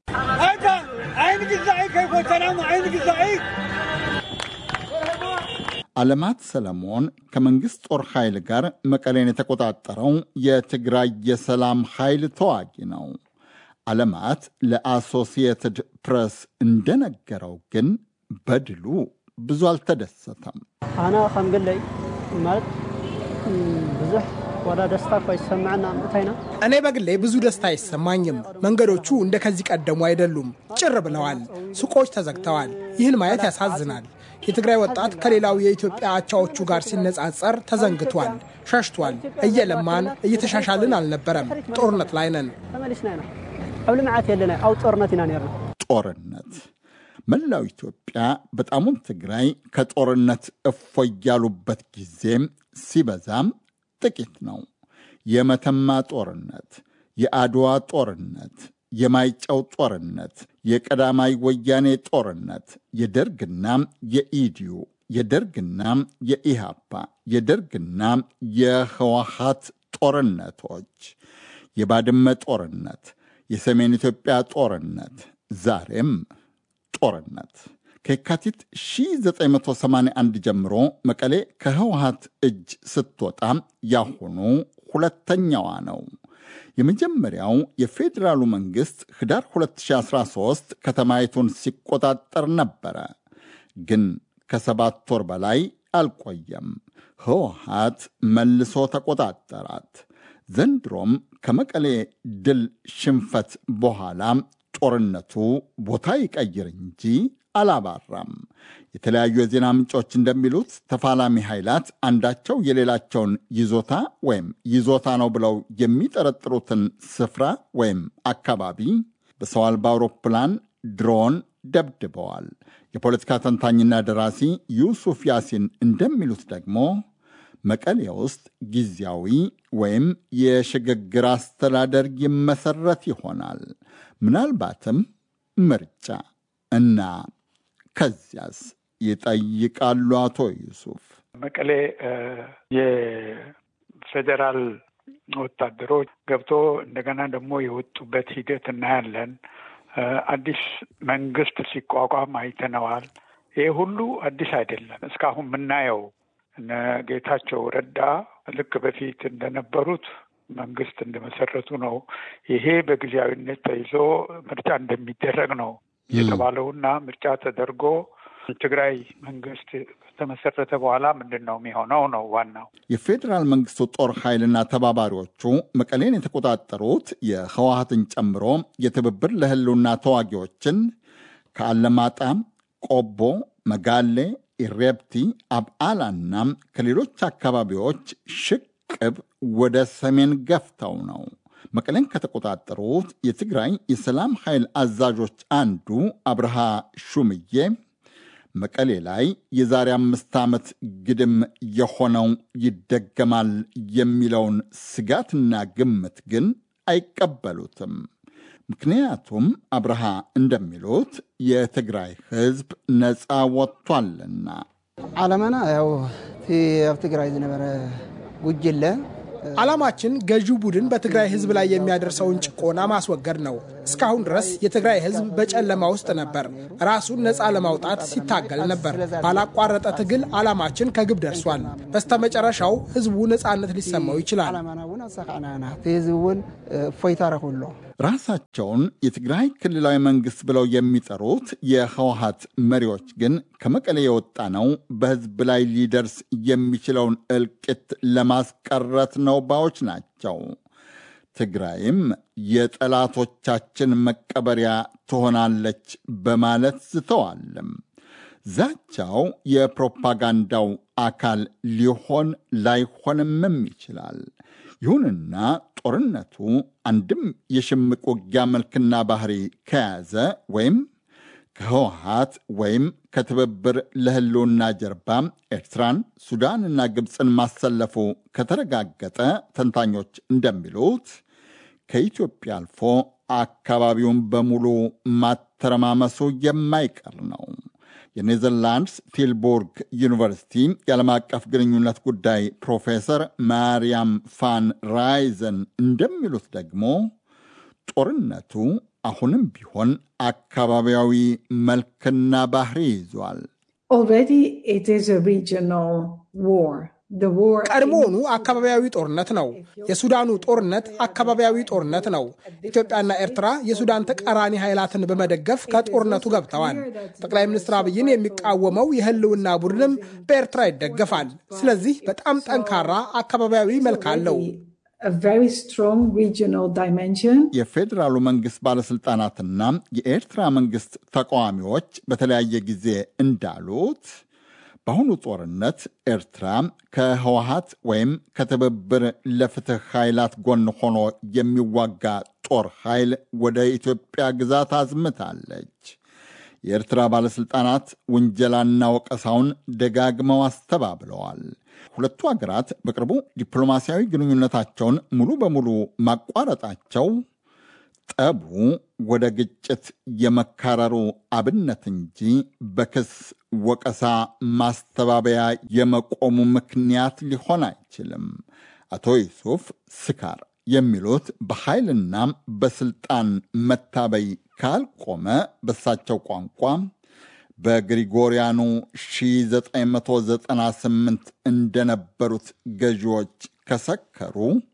Speaker 18: አለማት ሰለሞን ከመንግሥት ጦር ኃይል ጋር መቀሌን የተቆጣጠረው የትግራይ የሰላም ኃይል ተዋጊ ነው። አለማት ለአሶሲየትድ ፕሬስ እንደነገረው ግን በድሉ ብዙ አልተደሰተም።
Speaker 19: ኣነ ከም ግለይ ማለት ብዙሕ ወደ ደስታ እኳ ይሰማዕና ምእታይና
Speaker 20: እኔ በግሌ ብዙ ደስታ አይሰማኝም። መንገዶቹ እንደ ከዚህ ቀደሙ አይደሉም፣ ጭር ብለዋል። ሱቆች ተዘግተዋል። ይህን ማየት ያሳዝናል። የትግራይ ወጣት ከሌላው የኢትዮጵያ አቻዎቹ ጋር ሲነጻጸር ተዘንግቷል፣ ሸሽቷል። እየለማን እየተሻሻልን አልነበረም። ጦርነት ላይ ነን።
Speaker 19: ተመሊስና ኢና ኣብ ልምዓት የለና ኣብ ጦርነት ኢና ነርና
Speaker 18: ጦርነት መላው ኢትዮጵያ በጣሙም ትግራይ ከጦርነት እፎይ ያሉበት ጊዜም ሲበዛም ጥቂት ነው። የመተማ ጦርነት፣ የአድዋ ጦርነት፣ የማይጨው ጦርነት፣ የቀዳማይ ወያኔ ጦርነት፣ የደርግና የኢዲዩ፣ የደርግና የኢሃፓ፣ የደርግና የህወሓት ጦርነቶች፣ የባድመ ጦርነት፣ የሰሜን ኢትዮጵያ ጦርነት፣ ዛሬም ጦርነት ከየካቲት 1981 ጀምሮ መቀሌ ከህወሓት እጅ ስትወጣ ያሁኑ ሁለተኛዋ ነው። የመጀመሪያው የፌዴራሉ መንግሥት ህዳር 2013 ከተማይቱን ሲቆጣጠር ነበረ። ግን ከሰባት ወር በላይ አልቆየም። ህወሓት መልሶ ተቆጣጠራት። ዘንድሮም ከመቀሌ ድል ሽንፈት በኋላ ጦርነቱ ቦታ ይቀይር እንጂ አላባራም። የተለያዩ የዜና ምንጮች እንደሚሉት ተፋላሚ ኃይላት አንዳቸው የሌላቸውን ይዞታ ወይም ይዞታ ነው ብለው የሚጠረጥሩትን ስፍራ ወይም አካባቢ በሰው አልባ አውሮፕላን፣ ድሮን ደብድበዋል። የፖለቲካ ተንታኝና ደራሲ ዩሱፍ ያሲን እንደሚሉት ደግሞ መቀሌ ውስጥ ጊዜያዊ ወይም የሽግግር አስተዳደር ይመሰረት ይሆናል። ምናልባትም ምርጫ እና ከዚያስ ይጠይቃሉ አቶ ዩሱፍ።
Speaker 21: መቀሌ የፌዴራል ወታደሮች ገብቶ እንደገና ደግሞ የወጡበት ሂደት እናያለን። አዲስ መንግስት ሲቋቋም አይተነዋል። ይሄ ሁሉ አዲስ አይደለም። እስካሁን የምናየው እነ ጌታቸው ረዳ ልክ በፊት እንደነበሩት መንግስት እንደመሰረቱ ነው። ይሄ በጊዜያዊነት ተይዞ ምርጫ እንደሚደረግ ነው የተባለውና ምርጫ ተደርጎ ትግራይ መንግስት ከተመሰረተ በኋላ ምንድን ነው የሚሆነው ነው ዋናው።
Speaker 18: የፌዴራል መንግስቱ ጦር ኃይልና ተባባሪዎቹ መቀሌን የተቆጣጠሩት የህወሀትን ጨምሮ የትብብር ለህልውና ተዋጊዎችን ከአለማጣ፣ ቆቦ፣ መጋሌ፣ ኢሬፕቲ፣ አብዓላና ከሌሎች አካባቢዎች ሽቅብ ወደ ሰሜን ገፍተው ነው። መቀሌን ከተቆጣጠሩት የትግራይ የሰላም ኃይል አዛዦች አንዱ አብርሃ ሹምዬ መቀሌ ላይ የዛሬ አምስት ዓመት ግድም የሆነው ይደገማል የሚለውን ስጋትና ግምት ግን አይቀበሉትም። ምክንያቱም አብርሃ እንደሚሉት የትግራይ ህዝብ ነፃ ወጥቷልና።
Speaker 22: ዓላማና ያው እቲ ኣብ ትግራይ ዝነበረ
Speaker 3: ጉጅለ
Speaker 20: ዓላማችን ገዢው ቡድን በትግራይ ህዝብ ላይ የሚያደርሰውን ጭቆና ማስወገድ ነው። እስካሁን ድረስ የትግራይ ህዝብ በጨለማ ውስጥ ነበር። ራሱን ነፃ ለማውጣት ሲታገል ነበር። ባላቋረጠ ትግል ዓላማችን ከግብ ደርሷል። በስተመጨረሻው ህዝቡ ነፃነት ሊሰማው ይችላል።
Speaker 3: ህዝብ እውን እፎይታ ረክብሎ
Speaker 18: ራሳቸውን የትግራይ ክልላዊ መንግስት ብለው የሚጠሩት የህወሀት መሪዎች ግን ከመቀሌ የወጣ ነው በህዝብ ላይ ሊደርስ የሚችለውን እልቂት ለማስቀረት ነው ባዮች ናቸው። ትግራይም የጠላቶቻችን መቀበሪያ ትሆናለች በማለት ዝተዋልም። ዛቻው የፕሮፓጋንዳው አካል ሊሆን ላይሆንምም ይችላል። ይሁንና ጦርነቱ አንድም የሽምቅ ውጊያ መልክና ባህሪ ከያዘ ወይም ከህወሀት ወይም ከትብብር ለህልውና ጀርባ ኤርትራን፣ ሱዳንና ግብፅን ማሰለፉ ከተረጋገጠ ተንታኞች እንደሚሉት ከኢትዮጵያ አልፎ አካባቢውን በሙሉ ማተረማመሱ የማይቀር ነው። የኔዘርላንድስ ቲልቡርግ ዩኒቨርሲቲ የዓለም አቀፍ ግንኙነት ጉዳይ ፕሮፌሰር ማርያም ፋን ራይዘን እንደሚሉት ደግሞ ጦርነቱ አሁንም ቢሆን አካባቢያዊ መልክና ባህሪ ይዟል።
Speaker 20: ቀድሞውኑ አካባቢያዊ ጦርነት ነው። የሱዳኑ ጦርነት አካባቢያዊ ጦርነት ነው። ኢትዮጵያና ኤርትራ የሱዳን ተቃራኒ ኃይላትን በመደገፍ ከጦርነቱ ገብተዋል። ጠቅላይ ሚኒስትር አብይን የሚቃወመው የህልውና ቡድንም በኤርትራ ይደገፋል። ስለዚህ በጣም ጠንካራ አካባቢያዊ መልክ አለው።
Speaker 18: የፌዴራሉ መንግስት ባለስልጣናትና የኤርትራ መንግስት ተቃዋሚዎች በተለያየ ጊዜ እንዳሉት በአሁኑ ጦርነት ኤርትራ ከህወሀት ወይም ከትብብር ለፍትህ ኃይላት ጎን ሆኖ የሚዋጋ ጦር ኃይል ወደ ኢትዮጵያ ግዛት አዝምታለች። የኤርትራ ባለሥልጣናት ውንጀላና ወቀሳውን ደጋግመው አስተባብለዋል። ሁለቱ ሀገራት በቅርቡ ዲፕሎማሲያዊ ግንኙነታቸውን ሙሉ በሙሉ ማቋረጣቸው ጠቡ ወደ ግጭት የመካረሩ አብነት እንጂ በክስ ወቀሳ፣ ማስተባበያ የመቆሙ ምክንያት ሊሆን አይችልም። አቶ ዩሱፍ ስካር የሚሉት በኃይልና በስልጣን መታበይ ካልቆመ በሳቸው ቋንቋ በግሪጎሪያኑ 1998 እንደነበሩት ገዢዎች ከሰከሩ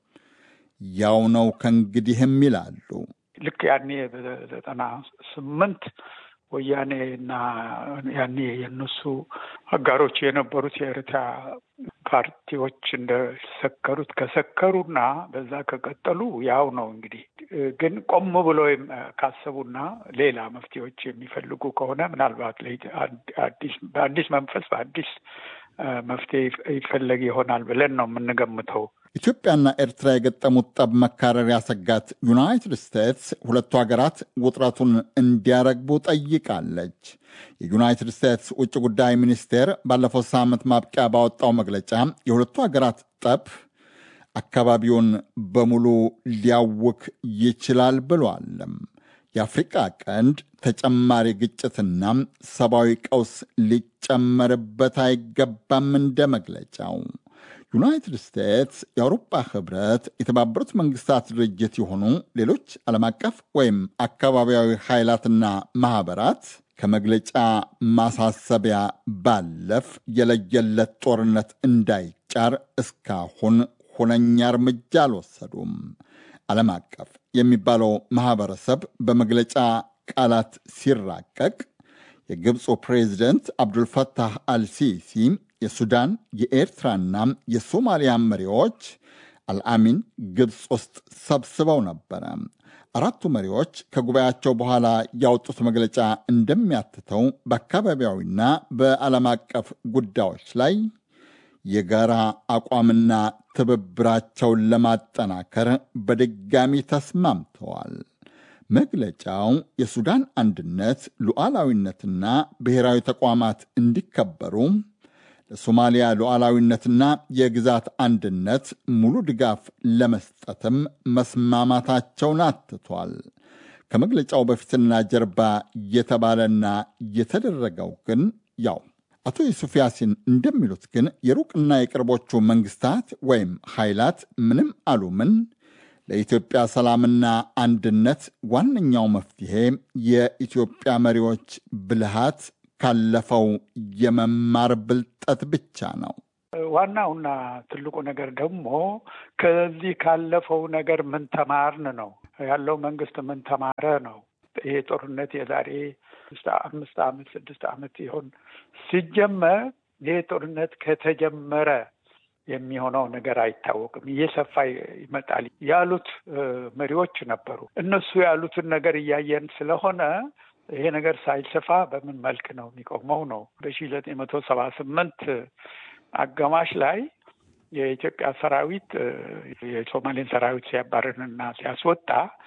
Speaker 18: ያው ነው ከእንግዲህም ይላሉ።
Speaker 21: ልክ ያኔ በዘጠና ስምንት ወያኔ እና ያኔ የነሱ አጋሮች የነበሩት የኤርትራ ፓርቲዎች እንደሰከሩት ከሰከሩና በዛ ከቀጠሉ ያው ነው እንግዲህ። ግን ቆም ብሎ ካሰቡና ሌላ መፍትሄዎች የሚፈልጉ ከሆነ ምናልባት በአዲስ መንፈስ በአዲስ መፍትሄ ይፈለግ ይሆናል ብለን ነው የምንገምተው።
Speaker 18: ኢትዮጵያና ኤርትራ የገጠሙት ጠብ መካረር ያሰጋት ዩናይትድ ስቴትስ ሁለቱ ሀገራት ውጥረቱን እንዲያረግቡ ጠይቃለች። የዩናይትድ ስቴትስ ውጭ ጉዳይ ሚኒስቴር ባለፈው ሳምንት ማብቂያ ባወጣው መግለጫ የሁለቱ ሀገራት ጠብ አካባቢውን በሙሉ ሊያውክ ይችላል ብሏልም። የአፍሪቃ ቀንድ ተጨማሪ ግጭትና ሰብአዊ ቀውስ ሊጨመርበት አይገባም እንደ መግለጫው። ዩናይትድ ስቴትስ፣ የአውሮፓ ህብረት፣ የተባበሩት መንግስታት ድርጅት የሆኑ ሌሎች ዓለም አቀፍ ወይም አካባቢያዊ ኃይላትና ማኅበራት ከመግለጫ ማሳሰቢያ ባለፍ የለየለት ጦርነት እንዳይጫር እስካሁን ሁነኛ እርምጃ አልወሰዱም። ዓለም አቀፍ የሚባለው ማኅበረሰብ በመግለጫ ቃላት ሲራቀቅ የግብፁ ፕሬዚደንት አብዱልፈታህ አልሲሲ የሱዳን የኤርትራና የሶማሊያ መሪዎች አልአሚን ግብፅ ውስጥ ሰብስበው ነበረ። አራቱ መሪዎች ከጉባኤያቸው በኋላ ያወጡት መግለጫ እንደሚያትተው በአካባቢያዊና በዓለም አቀፍ ጉዳዮች ላይ የጋራ አቋምና ትብብራቸውን ለማጠናከር በድጋሚ ተስማምተዋል። መግለጫው የሱዳን አንድነት፣ ሉዓላዊነትና ብሔራዊ ተቋማት እንዲከበሩ ለሶማሊያ ሉዓላዊነትና የግዛት አንድነት ሙሉ ድጋፍ ለመስጠትም መስማማታቸውን አትቷል። ከመግለጫው በፊትና ጀርባ የተባለና የተደረገው ግን ያው አቶ ዩሱፍ ያሲን እንደሚሉት ግን የሩቅና የቅርቦቹ መንግስታት ወይም ኃይላት ምንም አሉ ምን ለኢትዮጵያ ሰላምና አንድነት ዋነኛው መፍትሄ የኢትዮጵያ መሪዎች ብልሃት ካለፈው የመማር ብልጠት ብቻ ነው።
Speaker 21: ዋናውና ትልቁ ነገር ደግሞ ከዚህ ካለፈው ነገር ምን ተማርን ነው ያለው። መንግስት ምን ተማረ ነው። ይሄ ጦርነት የዛሬ አምስት ዓመት ስድስት ዓመት ይሆን ሲጀመር ይሄ ጦርነት ከተጀመረ የሚሆነው ነገር አይታወቅም። እየሰፋ ይመጣል ያሉት መሪዎች ነበሩ። እነሱ ያሉትን ነገር እያየን ስለሆነ ይሄ ነገር ሳይሰፋ በምን መልክ ነው የሚቆመው ነው። በሺ ዘጠኝ መቶ ሰባ ስምንት አጋማሽ ላይ የኢትዮጵያ ሰራዊት የሶማሌን ሰራዊት ሲያባርንና ሲያስወጣ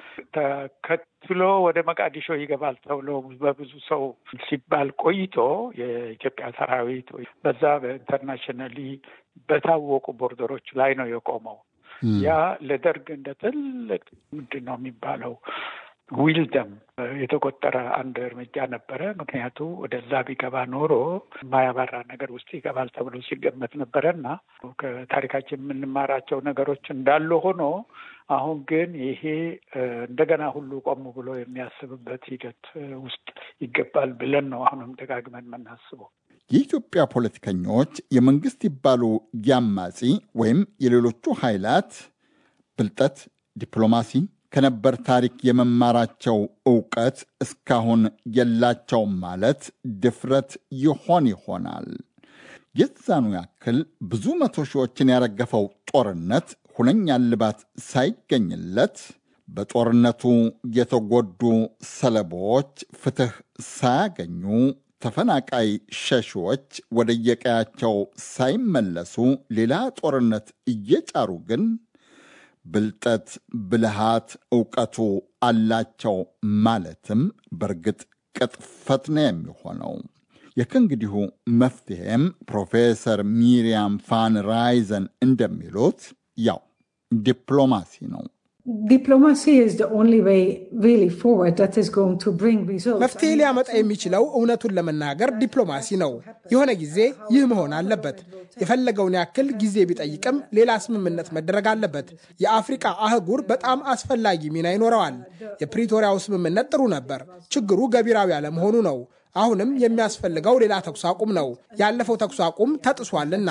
Speaker 21: ተከትሎ ወደ መቃዲሾ ይገባል ተብሎ በብዙ ሰው ሲባል ቆይቶ የኢትዮጵያ ሰራዊት በዛ በኢንተርናሽናሊ በታወቁ ቦርደሮች ላይ ነው የቆመው። ያ ለደርግ እንደ ትልቅ ምንድን ነው የሚባለው ዊልደም የተቆጠረ አንድ እርምጃ ነበረ። ምክንያቱ ወደዛ ቢገባ ኖሮ የማያባራ ነገር ውስጥ ይገባል ተብሎ ሲገመት ነበረ እና ከታሪካችን የምንማራቸው ነገሮች እንዳሉ ሆኖ አሁን ግን ይሄ እንደገና ሁሉ ቆም ብሎ የሚያስብበት ሂደት ውስጥ ይገባል ብለን ነው አሁንም ደጋግመን የምናስበው።
Speaker 18: የኢትዮጵያ ፖለቲከኞች የመንግስት ይባሉ ያማጺ ወይም የሌሎቹ ኃይላት ብልጠት፣ ዲፕሎማሲ ከነበር ታሪክ የመማራቸው እውቀት እስካሁን የላቸውም ማለት ድፍረት ይሆን ይሆናል። የዛኑ ያክል ብዙ መቶ ሺዎችን ያረገፈው ጦርነት ሁነኛ እልባት ሳይገኝለት በጦርነቱ የተጎዱ ሰለቦች ፍትህ ሳያገኙ ተፈናቃይ ሸሺዎች ወደየቀያቸው ሳይመለሱ ሌላ ጦርነት እየጫሩ ግን ብልጠት፣ ብልሃት፣ እውቀቱ አላቸው ማለትም በእርግጥ ቅጥፈት ነው የሚሆነው። የከእንግዲሁ መፍትሄም ፕሮፌሰር ሚሪያም ፋን ራይዘን እንደሚሉት ያው ዲፕሎማሲ ነው።
Speaker 20: መፍትሄ ሊያመጣ የሚችለው እውነቱን ለመናገር ዲፕሎማሲ ነው። የሆነ ጊዜ ይህ መሆን አለበት። የፈለገውን ያክል ጊዜ ቢጠይቅም ሌላ ስምምነት መደረግ አለበት። የአፍሪቃ አህጉር በጣም አስፈላጊ ሚና ይኖረዋል። የፕሪቶሪያው ስምምነት ጥሩ ነበር። ችግሩ ገቢራዊ አለመሆኑ ነው። አሁንም የሚያስፈልገው ሌላ ተኩስ አቁም ነው። ያለፈው ተኩስ አቁም ተጥሷልና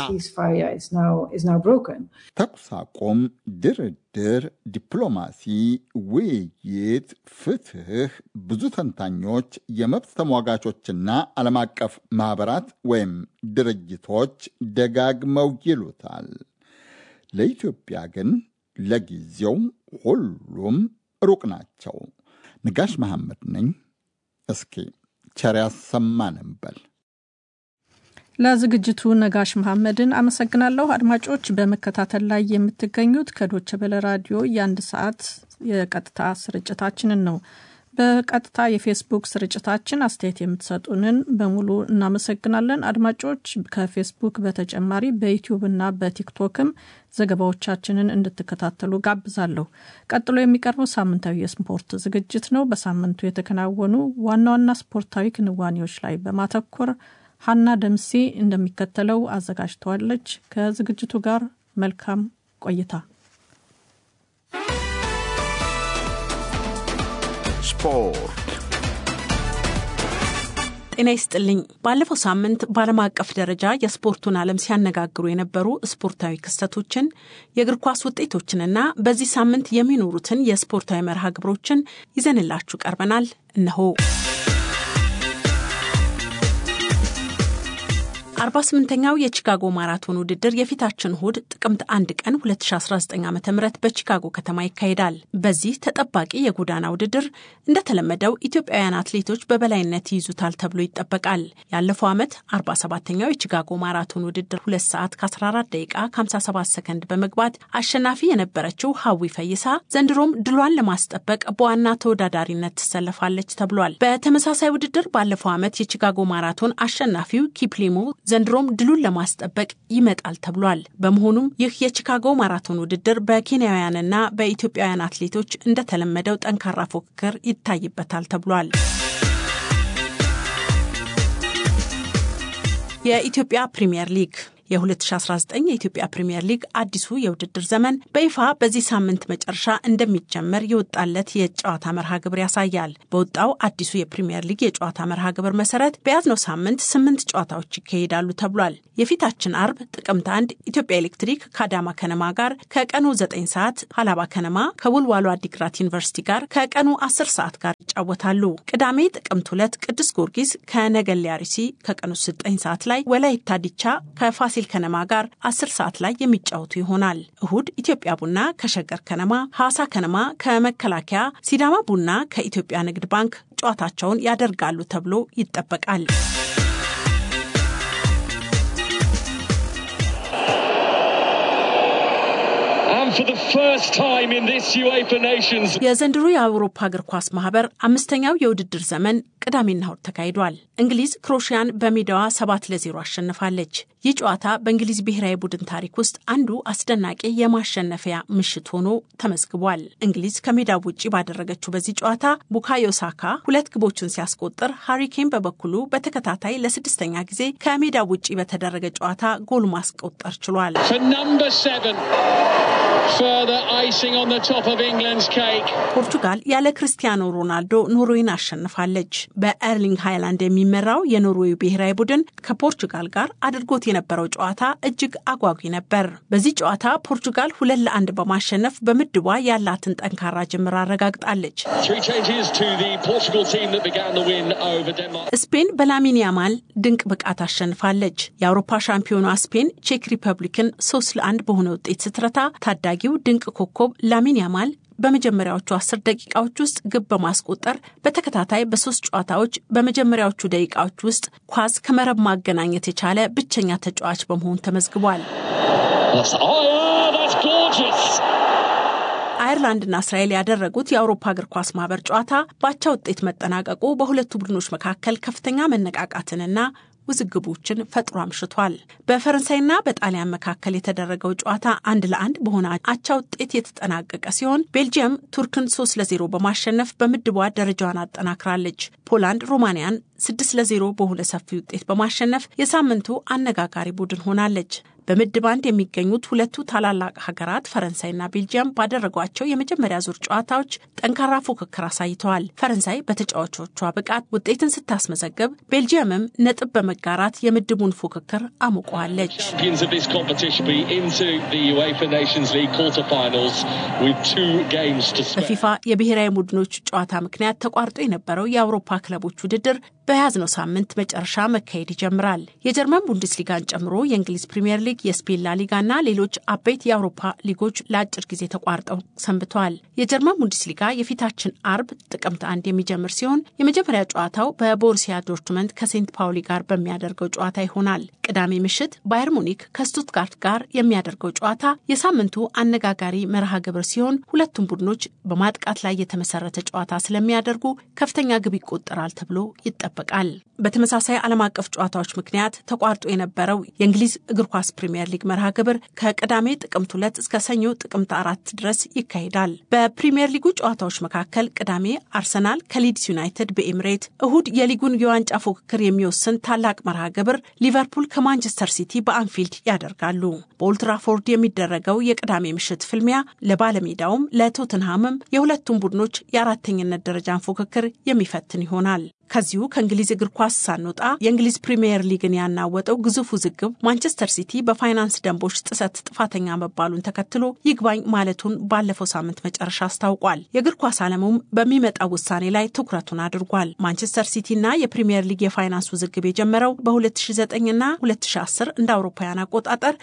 Speaker 18: ተኩስ አቁም፣ ድርድር፣ ዲፕሎማሲ፣ ውይይት፣ ፍትህ ብዙ ተንታኞች፣ የመብት ተሟጋቾችና ዓለም አቀፍ ማኅበራት ወይም ድርጅቶች ደጋግመው ይሉታል። ለኢትዮጵያ ግን ለጊዜው ሁሉም ሩቅ ናቸው። ንጋሽ መሐመድ ነኝ። እስኪ ቸር ያሰማን እንበል።
Speaker 2: ለዝግጅቱ ነጋሽ መሐመድን አመሰግናለሁ። አድማጮች በመከታተል ላይ የምትገኙት ከዶቸ በለ ራዲዮ የአንድ ሰዓት የቀጥታ ስርጭታችንን ነው። በቀጥታ የፌስቡክ ስርጭታችን አስተያየት የምትሰጡንን በሙሉ እናመሰግናለን። አድማጮች ከፌስቡክ በተጨማሪ በዩቲዩብና በቲክቶክም ዘገባዎቻችንን እንድትከታተሉ ጋብዛለሁ። ቀጥሎ የሚቀርበው ሳምንታዊ የስፖርት ዝግጅት ነው። በሳምንቱ የተከናወኑ ዋና ዋና ስፖርታዊ ክንዋኔዎች ላይ በማተኮር ሀና ደምሴ እንደሚከተለው አዘጋጅተዋለች። ከዝግጅቱ ጋር መልካም ቆይታ።
Speaker 1: ስፖርት
Speaker 6: ጤና ይስጥልኝ። ባለፈው ሳምንት በዓለም አቀፍ ደረጃ የስፖርቱን ዓለም ሲያነጋግሩ የነበሩ ስፖርታዊ ክስተቶችን፣ የእግር ኳስ ውጤቶችንና በዚህ ሳምንት የሚኖሩትን የስፖርታዊ መርሃ ግብሮችን ይዘንላችሁ ቀርበናል። እነሆ አርባ ስምንተኛው የቺካጎ ማራቶን ውድድር የፊታችን እሁድ ጥቅምት አንድ ቀን 2019 ዓ ም በቺካጎ ከተማ ይካሄዳል። በዚህ ተጠባቂ የጎዳና ውድድር እንደተለመደው ኢትዮጵያውያን አትሌቶች በበላይነት ይይዙታል ተብሎ ይጠበቃል። ያለፈው ዓመት 47ኛው የቺካጎ ማራቶን ውድድር 2 ሰዓት ከ14 ደቂቃ ከ57 ሰከንድ በመግባት አሸናፊ የነበረችው ሀዊ ፈይሳ ዘንድሮም ድሏን ለማስጠበቅ በዋና ተወዳዳሪነት ትሰለፋለች ተብሏል። በተመሳሳይ ውድድር ባለፈው ዓመት የቺካጎ ማራቶን አሸናፊው ኪፕሊሞ ዘንድሮም ድሉን ለማስጠበቅ ይመጣል ተብሏል። በመሆኑም ይህ የቺካጎ ማራቶን ውድድር በኬንያውያንና በኢትዮጵያውያን አትሌቶች እንደተለመደው ጠንካራ ፉክክር ይታይበታል ተብሏል። የኢትዮጵያ ፕሪምየር ሊግ የ2019 የኢትዮጵያ ፕሪምየር ሊግ አዲሱ የውድድር ዘመን በይፋ በዚህ ሳምንት መጨረሻ እንደሚጀመር የወጣለት የጨዋታ መርሃ ግብር ያሳያል። በወጣው አዲሱ የፕሪምየር ሊግ የጨዋታ መርሃ ግብር መሰረት በያዝነው ሳምንት ስምንት ጨዋታዎች ይካሄዳሉ ተብሏል። የፊታችን አርብ ጥቅምት አንድ ኢትዮጵያ ኤሌክትሪክ ከአዳማ ከነማ ጋር ከቀኑ 9 ሰዓት፣ ሀላባ ከነማ ከውልዋሎ አዲግራት ዩኒቨርሲቲ ጋር ከቀኑ 10 ሰዓት ጋር ይጫወታሉ። ቅዳሜ ጥቅምት ሁለት ቅዱስ ጊዮርጊስ ከነገሌ አርሲ ከቀኑ 9 ሰዓት ላይ፣ ወላይታ ዲቻ ከፋ ፋሲል ከነማ ጋር አስር ሰዓት ላይ የሚጫወቱ ይሆናል። እሁድ ኢትዮጵያ ቡና ከሸገር ከነማ፣ ሐዋሳ ከነማ ከመከላከያ፣ ሲዳማ ቡና ከኢትዮጵያ ንግድ ባንክ ጨዋታቸውን ያደርጋሉ ተብሎ ይጠበቃል። የዘንድሮ የአውሮፓ እግር ኳስ ማህበር አምስተኛው የውድድር ዘመን ቅዳሜና እሁድ ተካሂዷል። እንግሊዝ ክሮሽያን በሜዳዋ ሰባት ለዜሮ አሸንፋለች። ይህ ጨዋታ በእንግሊዝ ብሔራዊ ቡድን ታሪክ ውስጥ አንዱ አስደናቂ የማሸነፊያ ምሽት ሆኖ ተመዝግቧል። እንግሊዝ ከሜዳው ውጭ ባደረገችው በዚህ ጨዋታ ቡካዮ ሳካ ሁለት ግቦችን ሲያስቆጥር፣ ሃሪኬን በበኩሉ በተከታታይ ለስድስተኛ ጊዜ ከሜዳው ውጭ በተደረገ ጨዋታ ጎል ማስቆጠር ችሏል። ፖርቱጋል ያለ ክርስቲያኖ ሮናልዶ ኖርዌይን አሸንፋለች። በኤርሊንግ ሃይላንድ የሚመራው የኖርዌይ ብሔራዊ ቡድን ከፖርቹጋል ጋር አድርጎት የነበረው ጨዋታ እጅግ አጓጊ ነበር። በዚህ ጨዋታ ፖርቹጋል ሁለት ለአንድ በማሸነፍ በምድቧ ያላትን ጠንካራ ጅምር አረጋግጣለች። ስፔን በላሚን ያማል ድንቅ ብቃት አሸንፋለች። የአውሮፓ ሻምፒዮኗ ስፔን ቼክ ሪፐብሊክን ሶስት ለአንድ በሆነ ውጤት ስትረታ ታዳጊው ድንቅ ኮከብ ላሚን ያማል በመጀመሪያዎቹ አስር ደቂቃዎች ውስጥ ግብ በማስቆጠር በተከታታይ በሶስት ጨዋታዎች በመጀመሪያዎቹ ደቂቃዎች ውስጥ ኳስ ከመረብ ማገናኘት የቻለ ብቸኛ ተጫዋች በመሆን ተመዝግቧል። አየርላንድና እስራኤል ያደረጉት የአውሮፓ እግር ኳስ ማህበር ጨዋታ በአቻ ውጤት መጠናቀቁ በሁለቱ ቡድኖች መካከል ከፍተኛ መነቃቃትንና ውዝግቦችን ፈጥሮ አምሽቷል። በፈረንሳይና በጣሊያን መካከል የተደረገው ጨዋታ አንድ ለአንድ በሆነ አቻ ውጤት የተጠናቀቀ ሲሆን ቤልጅየም ቱርክን ሶስት ለዜሮ በማሸነፍ በምድቧ ደረጃዋን አጠናክራለች። ፖላንድ ሮማንያን ስድስት ለዜሮ በሆነ ሰፊ ውጤት በማሸነፍ የሳምንቱ አነጋጋሪ ቡድን ሆናለች። በምድብ አንድ የሚገኙት ሁለቱ ታላላቅ ሀገራት ፈረንሳይና ቤልጂየም ባደረጓቸው የመጀመሪያ ዙር ጨዋታዎች ጠንካራ ፉክክር አሳይተዋል። ፈረንሳይ በተጫዋቾቿ ብቃት ውጤትን ስታስመዘግብ፣ ቤልጂየምም ነጥብ በመጋራት የምድቡን ፉክክር አሙቀዋለች። በፊፋ የብሔራዊ ቡድኖች ጨዋታ ምክንያት ተቋርጦ የነበረው የአውሮፓ ክለቦች ውድድር በያዝነው ሳምንት መጨረሻ መካሄድ ይጀምራል። የጀርመን ቡንደስሊጋን ጨምሮ የእንግሊዝ ፕሪምየር ሊግ፣ የስፔን ላሊጋና ሌሎች አበይት የአውሮፓ ሊጎች ለአጭር ጊዜ ተቋርጠው ሰንብተዋል። የጀርመን ቡንደስሊጋ የፊታችን አርብ ጥቅምት አንድ የሚጀምር ሲሆን የመጀመሪያ ጨዋታው በቦሩሲያ ዶርትመንት ከሴንት ፓውሊ ጋር በሚያደርገው ጨዋታ ይሆናል። ቅዳሜ ምሽት ባየር ሙኒክ ከስቱትጋርት ጋር የሚያደርገው ጨዋታ የሳምንቱ አነጋጋሪ መርሃ ግብር ሲሆን ሁለቱም ቡድኖች በማጥቃት ላይ የተመሰረተ ጨዋታ ስለሚያደርጉ ከፍተኛ ግብ ይቆጠራል ተብሎ ይጠበቃል። በተመሳሳይ ዓለም አቀፍ ጨዋታዎች ምክንያት ተቋርጦ የነበረው የእንግሊዝ እግር ኳስ ፕሪምየር ሊግ መርሃ ግብር ከቅዳሜ ጥቅምት ሁለት እስከ ሰኞ ጥቅምት አራት ድረስ ይካሄዳል። በፕሪምየር ሊጉ ጨዋታዎች መካከል ቅዳሜ አርሰናል ከሊድስ ዩናይትድ በኤምሬት፣ እሁድ የሊጉን የዋንጫ ፉክክር የሚወስን ታላቅ መርሃ ግብር ሊቨርፑል ከማንቸስተር ሲቲ በአንፊልድ ያደርጋሉ። በኦልትራፎርድ የሚደረገው የቅዳሜ ምሽት ፍልሚያ ለባለሜዳውም ለቶትንሃምም የሁለቱም ቡድኖች የአራተኝነት ደረጃን ፉክክር የሚፈትን ይሆናል። ከዚሁ ከእንግሊዝ እግር ኳስ ሳንወጣ የእንግሊዝ ፕሪምየር ሊግን ያናወጠው ግዙፍ ውዝግብ ማንቸስተር ሲቲ በፋይናንስ ደንቦች ጥሰት ጥፋተኛ መባሉን ተከትሎ ይግባኝ ማለቱን ባለፈው ሳምንት መጨረሻ አስታውቋል። የእግር ኳስ ዓለሙም በሚመጣው ውሳኔ ላይ ትኩረቱን አድርጓል። ማንቸስተር ሲቲና የፕሪምየር ሊግ የፋይናንስ ውዝግብ የጀመረው በ2009ና 2010 እንደ አውሮፓውያን አቆጣጠር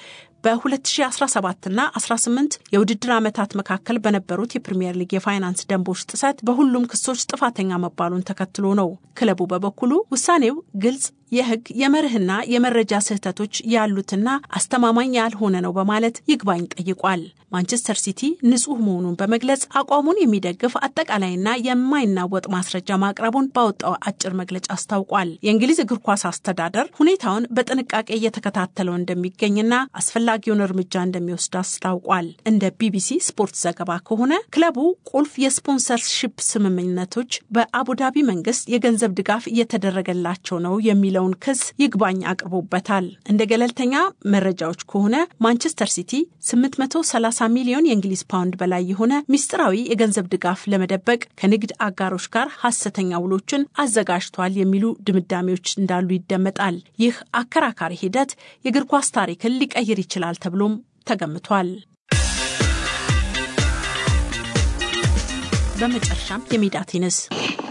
Speaker 6: በ2017 እና 18 የውድድር ዓመታት መካከል በነበሩት የፕሪምየር ሊግ የፋይናንስ ደንቦች ጥሰት በሁሉም ክሶች ጥፋተኛ መባሉን ተከትሎ ነው። ክለቡ በበኩሉ ውሳኔው ግልጽ የሕግ የመርህና የመረጃ ስህተቶች ያሉትና አስተማማኝ ያልሆነ ነው በማለት ይግባኝ ጠይቋል። ማንቸስተር ሲቲ ንጹሕ መሆኑን በመግለጽ አቋሙን የሚደግፍ አጠቃላይና የማይናወጥ ማስረጃ ማቅረቡን ባወጣው አጭር መግለጫ አስታውቋል። የእንግሊዝ እግር ኳስ አስተዳደር ሁኔታውን በጥንቃቄ እየተከታተለው እንደሚገኝና አስፈላጊውን እርምጃ እንደሚወስድ አስታውቋል። እንደ ቢቢሲ ስፖርት ዘገባ ከሆነ ክለቡ ቁልፍ የስፖንሰርሺፕ ስምምነቶች በአቡዳቢ መንግስት የገንዘብ ድጋፍ እየተደረገላቸው ነው የሚለው የሚለውን ክስ ይግባኝ አቅርቦበታል። እንደ ገለልተኛ መረጃዎች ከሆነ ማንቸስተር ሲቲ 830 ሚሊዮን የእንግሊዝ ፓውንድ በላይ የሆነ ሚስጥራዊ የገንዘብ ድጋፍ ለመደበቅ ከንግድ አጋሮች ጋር ሐሰተኛ ውሎችን አዘጋጅቷል የሚሉ ድምዳሜዎች እንዳሉ ይደመጣል። ይህ አከራካሪ ሂደት የእግር ኳስ ታሪክን ሊቀይር ይችላል ተብሎም ተገምቷል። በመጨረሻም የሜዳ ቴኒስ